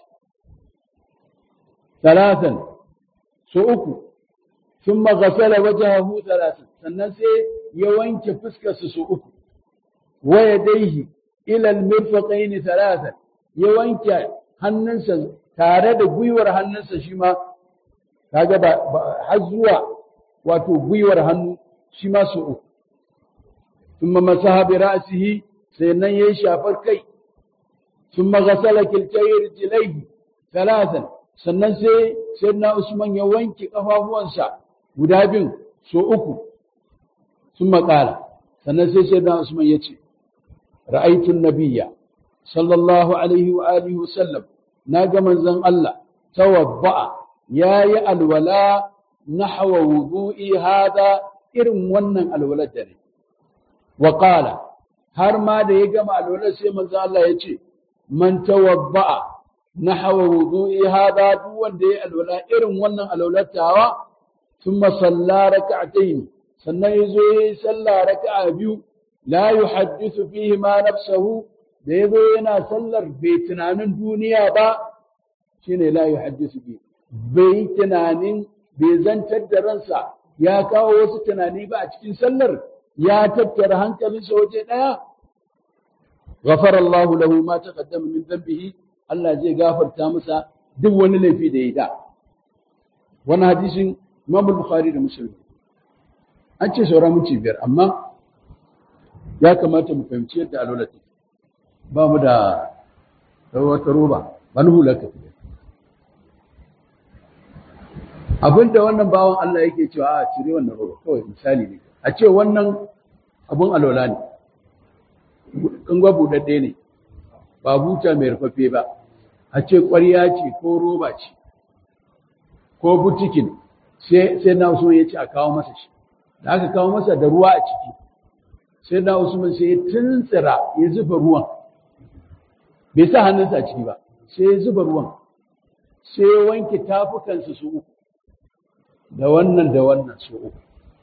talatan so uku sun magasala wajahu talatan sannan sai ya wanke fuskarsa so uku waya daihi ilal mirfaqaini talatan ya wanke hannunsa tare da gwiwar hannunsa shi ma kaga ba har zuwa wato gwiwar hannu shi ma su uku. Tumma masaha bi ra'sihi sai nan yayi shafar kai. Tumma ghasala kiltayi rijlaihi thalathan sannan sai sayyidina Usman ya wanke kafafuwansa guda biyun so uku. Tumma qala sannan sai sayyidina Usman ya ce ra'aytu nabiyya sallallahu alaihi wa alihi wa sallam naga manzon Allah tawadda'a yayi alwala نحو وضوئي هذا irin wannan alwalar da ne wa qala har ma da ya gama alwalar sai manzo Allah ya ce man tawadda'a nahwa wudu'i hada duk wanda ya alwala irin wannan alwalar tawa thumma salla rak'atayn sannan yazo yayi sallah raka'a biyu la yuhaddithu fihi ma nafsuhu da yazo yana sallar bai tunanin duniya ba shine la yuhaddithu bi bai tunanin bai zantar da ransa ya kawo wasu tunani ba a cikin sallar ya tattara hankalinsa waje ɗaya ghafara Allah lahu ma taqaddama min dhanbihi Allah zai gafarta masa duk wani laifi da ya da wani hadisin Imam Bukhari da Muslim an ce saura minti biyar amma ya kamata mu fahimci yadda alola take ba mu da wata roba ba ni hular ka abinda wannan bawan Allah yake cewa a cire wannan roba kawai misali ne a ce wannan abun alola ne kan gwa budadde ne ba buta mai rufaffe ba a ce ƙwarya ce ko roba ce ko butikin sai na so ya ce a kawo masa shi da aka kawo masa da ruwa a ciki sai na usman sai ya tuntsira ya zuba ruwan bai sa hannunsa a ciki ba sai ya zuba ruwan sai ya wanke tafukansa su uku da wannan da wannan su uku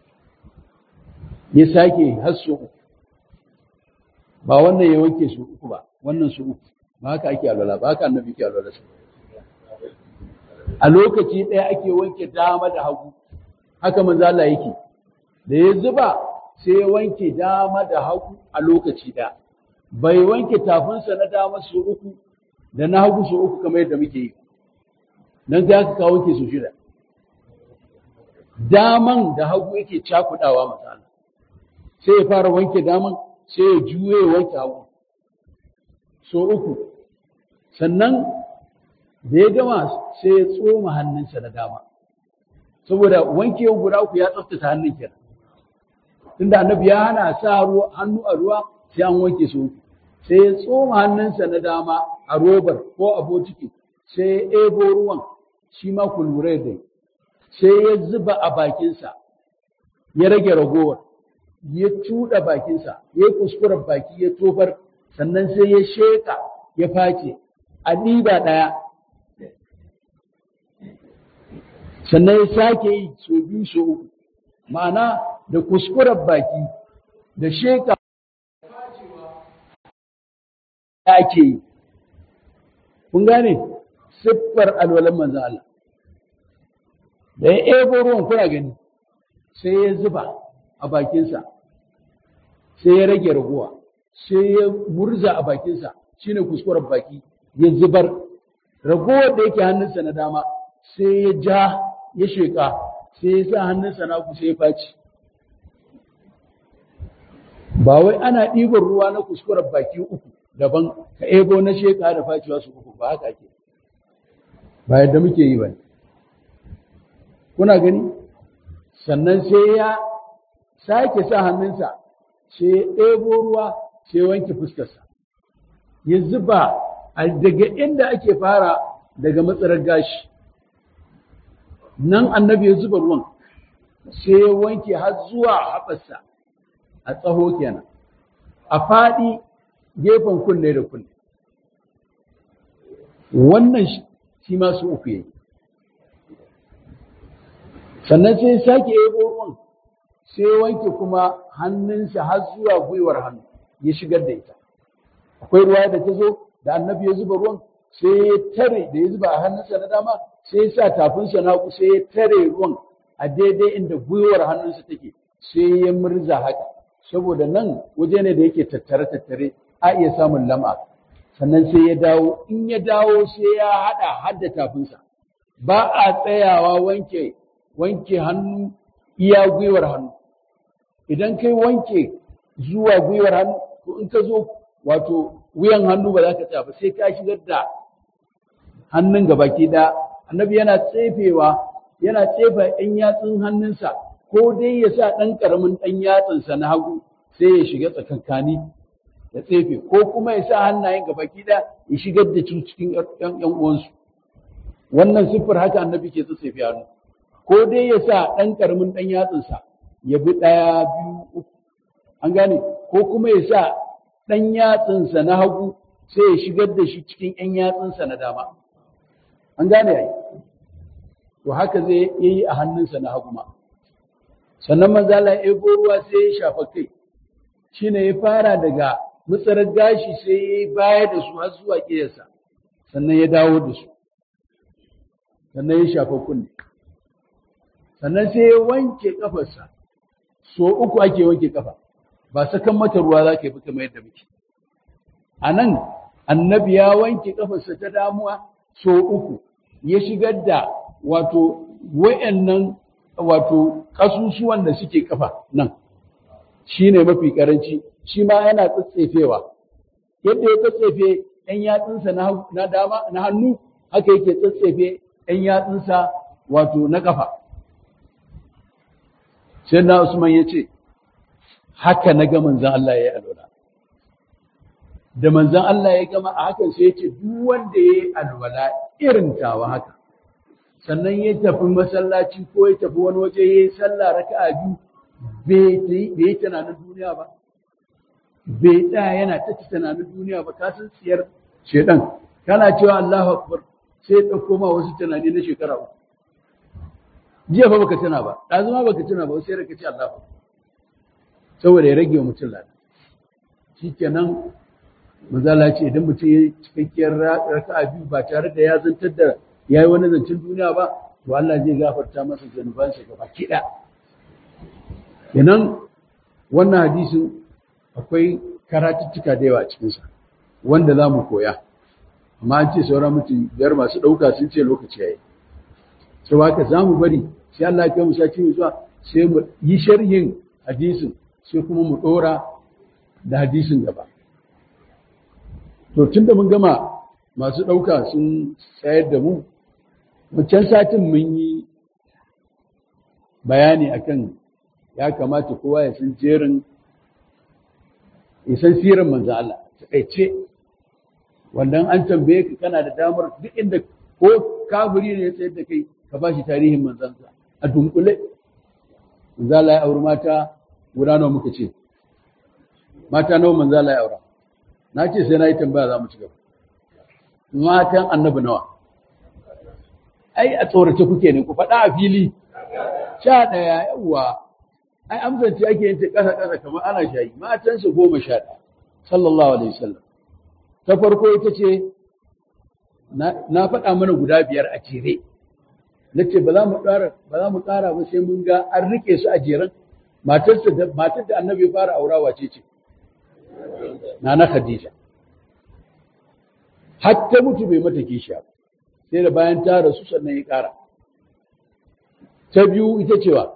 ya sake har su uku ba wannan ya wanke su uku ba wannan su uku ba haka ake alwala ba haka annabi ke alwala su a lokaci ɗaya ake wanke dama da hagu haka manzo Allah yake da ya zuba sai ya wanke dama da hagu a lokaci ɗaya bai wanke tafinsa na dama su uku da na hagu su uku kamar yadda muke yi nan sai aka kawo wanke su shida daman da hagu yake cakudawa misali sai ya fara wanke daman sai ya juye ya wanke hagu so uku sannan da ya gama sai ya tsoma hannunsa na dama saboda wankewan guda uku ya tsaftace hannun kenan tunda annabi ya hana sa hannu a ruwa sai an wanke su uku sai ya tsoma hannunsa na dama a robar ko a botiki sai ya ebo ruwan shi ma ku lura da sai ya zuba a bakinsa ya rage ragowar ya cuɗa bakinsa ya yi kuskuren baki ya tofar sannan sai ya sheƙa ya face a ɗiba ɗaya sannan ya sake yi so biyu so uku ma'ana da kuskuren baki da sheƙa da ake yi kun gane siffar alwalan manzan Allah da ya ebo ruwan kuna gani sai ya zuba a bakinsa sai ya rage raguwa sai ya murza a bakinsa shine kuskuren baki ya zubar ragowar da yake hannunsa na dama sai ya ja ya sheƙa sai ya sa hannunsa na ku sai ya faci ba wai ana ɗiban ruwa na kuskuren baki uku daban ka ebo na sheƙa da faciwa su uku ba haka ake ba yadda muke yi ba ne kuna gani sannan sai ya sake sa hannunsa sai ya ɗebo ruwa sai wanke fuskarsa ya zuba a daga inda ake fara daga matsarar gashi nan annabi ya zuba ruwan sai ya wanke har zuwa haɓarsa a tsaho kenan a faɗi gefen kunne da kunne wannan shi ma su uku yayi sannan sai sake yabo ruwan sai wanke kuma hannunsa har zuwa gwiwar hannu ya shigar da ita akwai ruwa da ta zo da annabi ya zuba ruwan sai ya tare da ya zuba a hannunsa na dama sai ya sa tafinsa na sai ya tare ruwan a daidai inda gwiwar hannunsa take sai ya murza haka saboda nan waje ne da yake tattare tattare a iya samun lam'a sannan sai ya dawo in ya dawo sai ya hada hadda tafinsa ba a tsayawa wanke wanke hannu iya gwiwar hannu idan kai wanke zuwa gwiwar hannu to in ka zo wato wuyan hannu ba za ka tsaya ba sai ka shigar da hannun gabaki da annabi yana tsefewa yana tsefa ɗan yatsun hannunsa ko dai ya sa ɗan ƙaramin ɗan yatsunsa na hagu sai ya shiga tsakankani ya tsefe ko kuma ya sa hannayen gabaki da ya shigar da cikin ƴan uwansu wannan siffar haka annabi ke tsefe hannu ko dai ya sa ɗan ƙaramin ɗan yatsunsa ya bi ɗaya biyu uku an gane ko kuma ya sa ɗan yatsunsa na hagu sai ya shigar da shi cikin ‘yan yatsunsa na dama an gane yayi to haka zai yi a hannunsa na hagu ma sannan manzala ya ego ruwa sai ya shafa kai shine ya fara daga mutsarar gashi sai ya yi baya da su har zuwa ƙiyarsa sannan ya dawo da su sannan ya shafa kunne sannan sai ya wanke kafarsa so uku ake wanke kafa ba sakan mata ruwa za ka yi kamar yadda muke a nan annabi ya wanke kafarsa ta damuwa so uku ya shigar da wato wayannan wato kasusuwan da suke kafa nan shine mafi karanci shi ma yana tsatsefewa yadda ya tsatsefe ɗan yatsunsa na dama na hannu haka yake tsatsefe ɗan yatsunsa wato na kafa sai na Usman ya ce haka na ga manzan Allah ya yi alwala da manzan Allah ya gama a hakan sai ya ce duk wanda ya yi alwala irin tawa haka sannan ya tafi masallaci ko ya tafi wani waje ya yi sallah raka'a biyu bai yi tunanin duniya ba bai tsaya yana ta tunanin duniya ba ka san tsiyar shedan kana cewa Allahu akbar sai ya dauko ma wasu tunani na shekara uku jiya fa baka tuna ba ɗazu ma baka tuna ba sai da kace Allahu saboda ya rage wa mutum lada shikenan mazala ce idan mutum ya cikakkiyar raka'a biyu ba tare da ya zantar da ya yi wani zancen duniya ba to Allah zai gafarta masa zanubansa gaba kiɗa kenan wannan hadisin akwai karatuttuka da yawa a cikinsa wanda za mu koya amma an ce sauran mutum biyar masu ɗauka sun ce lokaci ya yi sau haka za mu bari sai Allah ya kai mu sati mai zuwa sai mu yi sharhin hadisin sai kuma mu ɗora da hadisin gaba to tun da mun gama masu ɗauka sun tsayar da mu wancan satin mun yi bayani akan ya kamata kowa ya san jerin ya san siran manzo Allah takaice wannan an tambaye ka kana da damar duk inda ko kafiri ne ya tsayar da kai ka ba shi tarihin manzansa a dunkule manzo Allah ya auri mata guda nawa muka ce mata nawa manzo Allah ya aura na ce sai na yi tambaya za mu ci gaba matan annabi nawa ai a tsorace kuke ne ku faɗa a fili sha ɗaya yawwa ai amsance ake yin ta ƙasa ƙasa kamar ana shayi matansa goma sha ɗaya sallallahu alaihi wasallam ta farko ita ce na faɗa mana guda biyar a jere na ce ba za mu ƙara ba za mu ƙara ba sai mun ga an rike su a jeren matarsa da matar da annabi ya fara aura wace ce nana khadija har ta mutu bai mata kishiya ba sai da bayan ta rasu sannan ya ƙara ta biyu ita cewa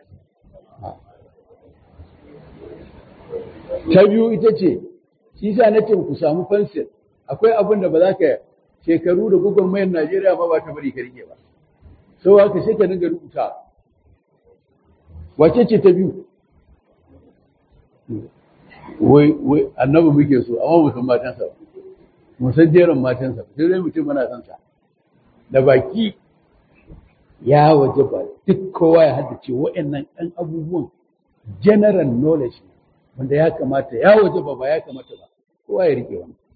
ta biyu ita ce shi sa na ce ku samu fansir akwai abin da ba za ka shekaru da gugun mayan Najeriya ma ba ta bari ka rike ba sau haka sai ka dinga rubuta wace ce ta biyu wai wai annabi muke so amma mu san matansa mu san jerin matansa sai dai mutum muna san sa da baki ya waje ba duk kowa ya haddace waɗannan ɗan abubuwan general knowledge ne wanda ya kamata ya waje ba ba ya kamata ba kowa ya rike wani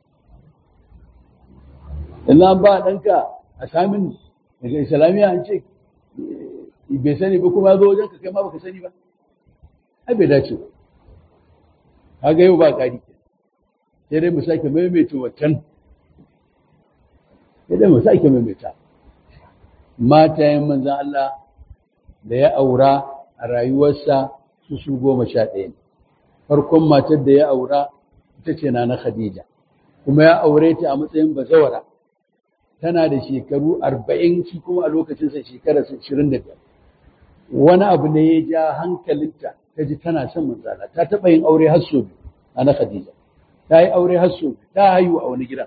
in an ba ɗanka a samin daga islamiyya an ce bai sani ba kuma zo wajen ka kai ma baka sani ba ai bai dace ba kaga yau ba ƙari ke sai dai mu sake maimaita wancan sai dai mu sake maimaita matayen manzan Allah da ya aura a rayuwarsa su su goma sha ɗaya ne farkon matar da ya aura ita ce na na Khadija kuma ya aure ta a matsayin bazawara tana da shekaru arba'in shi kuma a lokacinsa shekara ashirin da biyar wani abu ne ya ja hankalinta ta ji tana son manzala ta taɓa yin aure har sau biyu a na Khadija ta yi aure har sau biyu ta haihu a wani gidan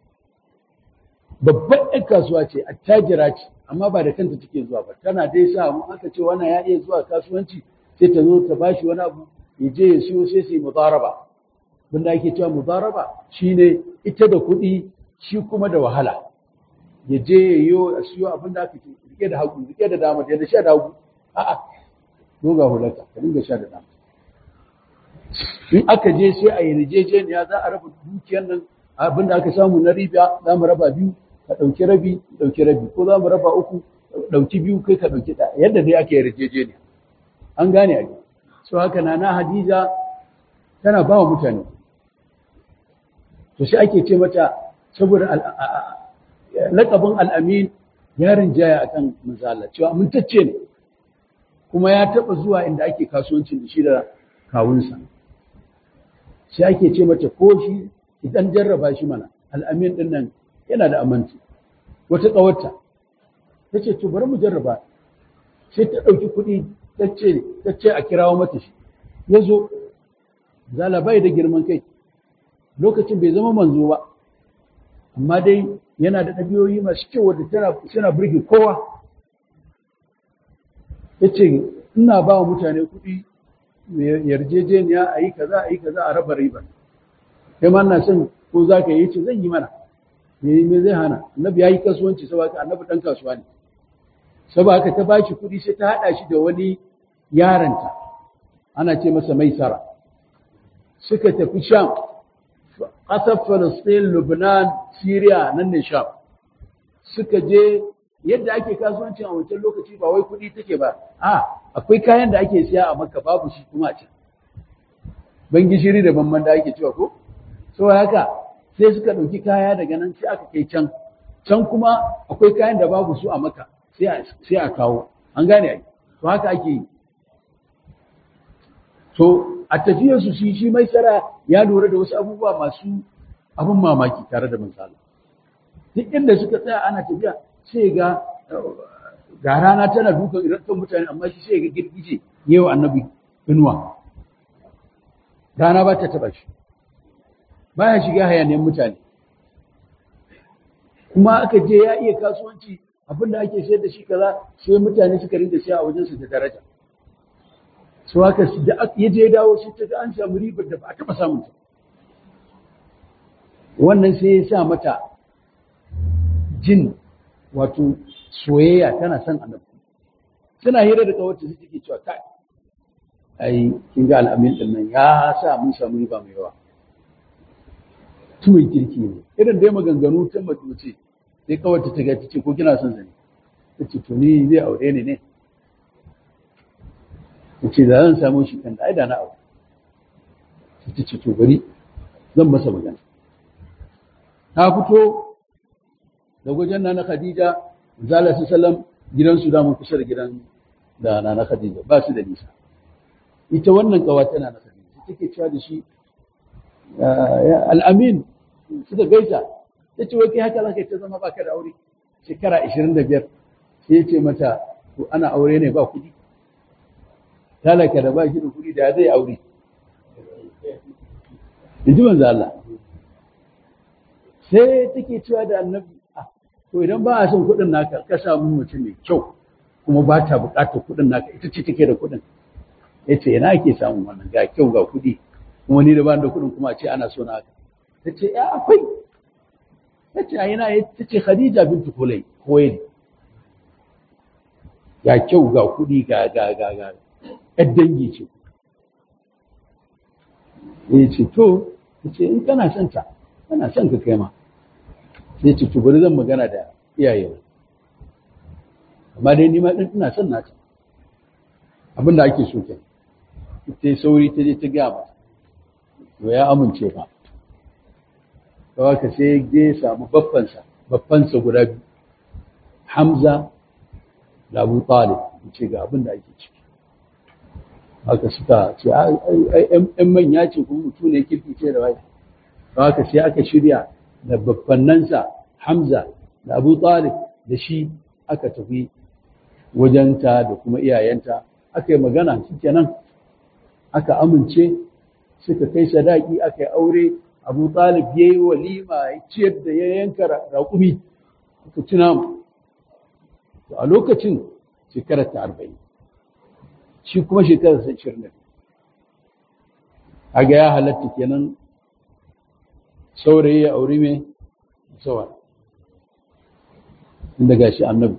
babban ɗan kasuwa ce attajira ce amma ba da kanta take zuwa ba tana dai sa mu aka ce wannan ya iya zuwa kasuwanci sai ta zo ta bashi wani abu ya je ya siyo sai su yi mudaraba abin da ake cewa mudaraba shine ita da kuɗi shi kuma da wahala ya je ya yi a siyo abin da aka ce rike da hagu rike da dama da sha da hagu a'a doga hulata ka dinga sha da dama in aka je sai a yi rijejeniya za a raba dukiyar nan abin da aka samu na riba za mu raba biyu ka ɗauki rabi ɗauki rabi ko za mu raba uku ɗauki biyu kai ka ɗauki ɗaya yadda dai aka yi rijejeniya an gane a so haka na na hadiza tana ba wa mutane to sai ake ce mata saboda laƙabin al'amin yarin jaya a kan misala cewa amintacce ne kuma ya taɓa zuwa inda ake kasuwancin da shi da kawunsa sai ake ce mata ko shi idan jarraba shi mana al'amin din nan yana da aminci wata ƙawarta ta ce to bari mu jarraba sai ta ɗauki kuɗi ta ce a kirawo mata shi ya zo zala bai da girman kai lokacin bai zama manzo ba amma dai yana da ɗabi'oyi masu kyau wadda tana burge kowa ya ce ina ba wa mutane kuɗi yarjejeniya a yi kaza a yi kaza a raba riba kai ma na son ko za ka yi ce zan yi mana me me zai hana annabi ya yi kasuwanci saboda annabi ɗan kasuwa ne saboda haka ta bashi kuɗi sai ta haɗa shi da wani yaranta ana ce masa maisara suka tafi sham ƙasar Falasɗin, Lubnan, Syria nan ne Sham. Suka je yadda ake kasuwancin a wancan lokaci ba wai kuɗi take ba, a akwai kayan da ake siya a Makka babu shi kuma a can. Ban gishiri da banman da ake cewa ko? So haka sai suka ɗauki kaya daga nan sai aka kai can. Can kuma akwai kayan da babu su a Makka sai a kawo. An gane ai. To haka ake yi. To a tafiyarsu shi shi mai tsara ya lura da wasu abubuwa masu abin mamaki tare da misali duk inda suka tsaya ana tafiya sai ga ga rana tana dukan irattan mutane amma shi sai ga girgije yau annabi inuwa rana ba ta taba shi baya shiga hayaniyar mutane kuma aka je ya iya kasuwanci abinda ake sayar da shi kaza sai mutane suka rinda siya a wajensu da daraja su haka da ya je dawo shi ta an samu ribar da ba a taɓa samun ta wannan sai ya sa mata jin wato soyayya tana son annabi suna hira da kawarta su take cewa kai ai kin ga al'amin din nan ya sa mun samu riba mai yawa tuwon kirki ne irin dai maganganu ta mace sai kawarta ta ga ta ce ko kina son zane ta ce to ni zai aure ni ne ce da zan samu shi kan da na abu sai ta ce to bari zan masa magana ta fito da wajen na Khadija zala su sallam gidansu da mun kusa da gidan da na Khadija ba su da nisa ita wannan kawa tana na Khadija take cewa da shi al-amin suka gaisa ta ce wai kai haka zaka ta zama baka da aure shekara 25 sai ya ce mata to ana aure ne ba kuɗi talaka da ba shi da kuɗi da zai aure in ji manzo Allah sai take cewa da annabi to idan ba a son kuɗin naka ka samu mutum mai kyau kuma ba ta buƙatar kuɗin naka ita ce take da kuɗin ya ce ina ake samun wannan ga kyau ga kuɗi kuma ni da ba da kuɗin kuma a ce ana so na haka ta ce ya akwai ta ce a yana ta ce khadija bintu kulai koyi ga kyau ga kuɗi ga ga ga ga ‘yar dangi ce. Ya ce, To, ya ce, in kana son ta, kana son ka kai ma. Sai ce, To, bari zan magana da iyaye. Amma dai nima ɗin ina son nata. Abin da ake so ke. Ta yi sauri ta je ta gaya mata. To, ya amince ba. Kawai ka sai ya samu baffansa, baffansa guda biyu. Hamza da Abu Talib, ce ga abin da ake ciki. haka suka ce ‘yan manya ce kuma mutu ne kirki ce da wai haka sai aka shirya da babbannansa Hamza da Abu Talib da shi aka tafi wajenta da kuma iyayenta aka yi magana shi kenan aka amince suka kai sadaki aka yi aure Abu Talib ya yi walima ya ciyar da ya yanka raƙumi aka ci namu a lokacin shekarar ta arba'in shi kuma shekarar sai shirin a ga ya halatta kenan saurayi ya auri mai sawa inda ga shi annabi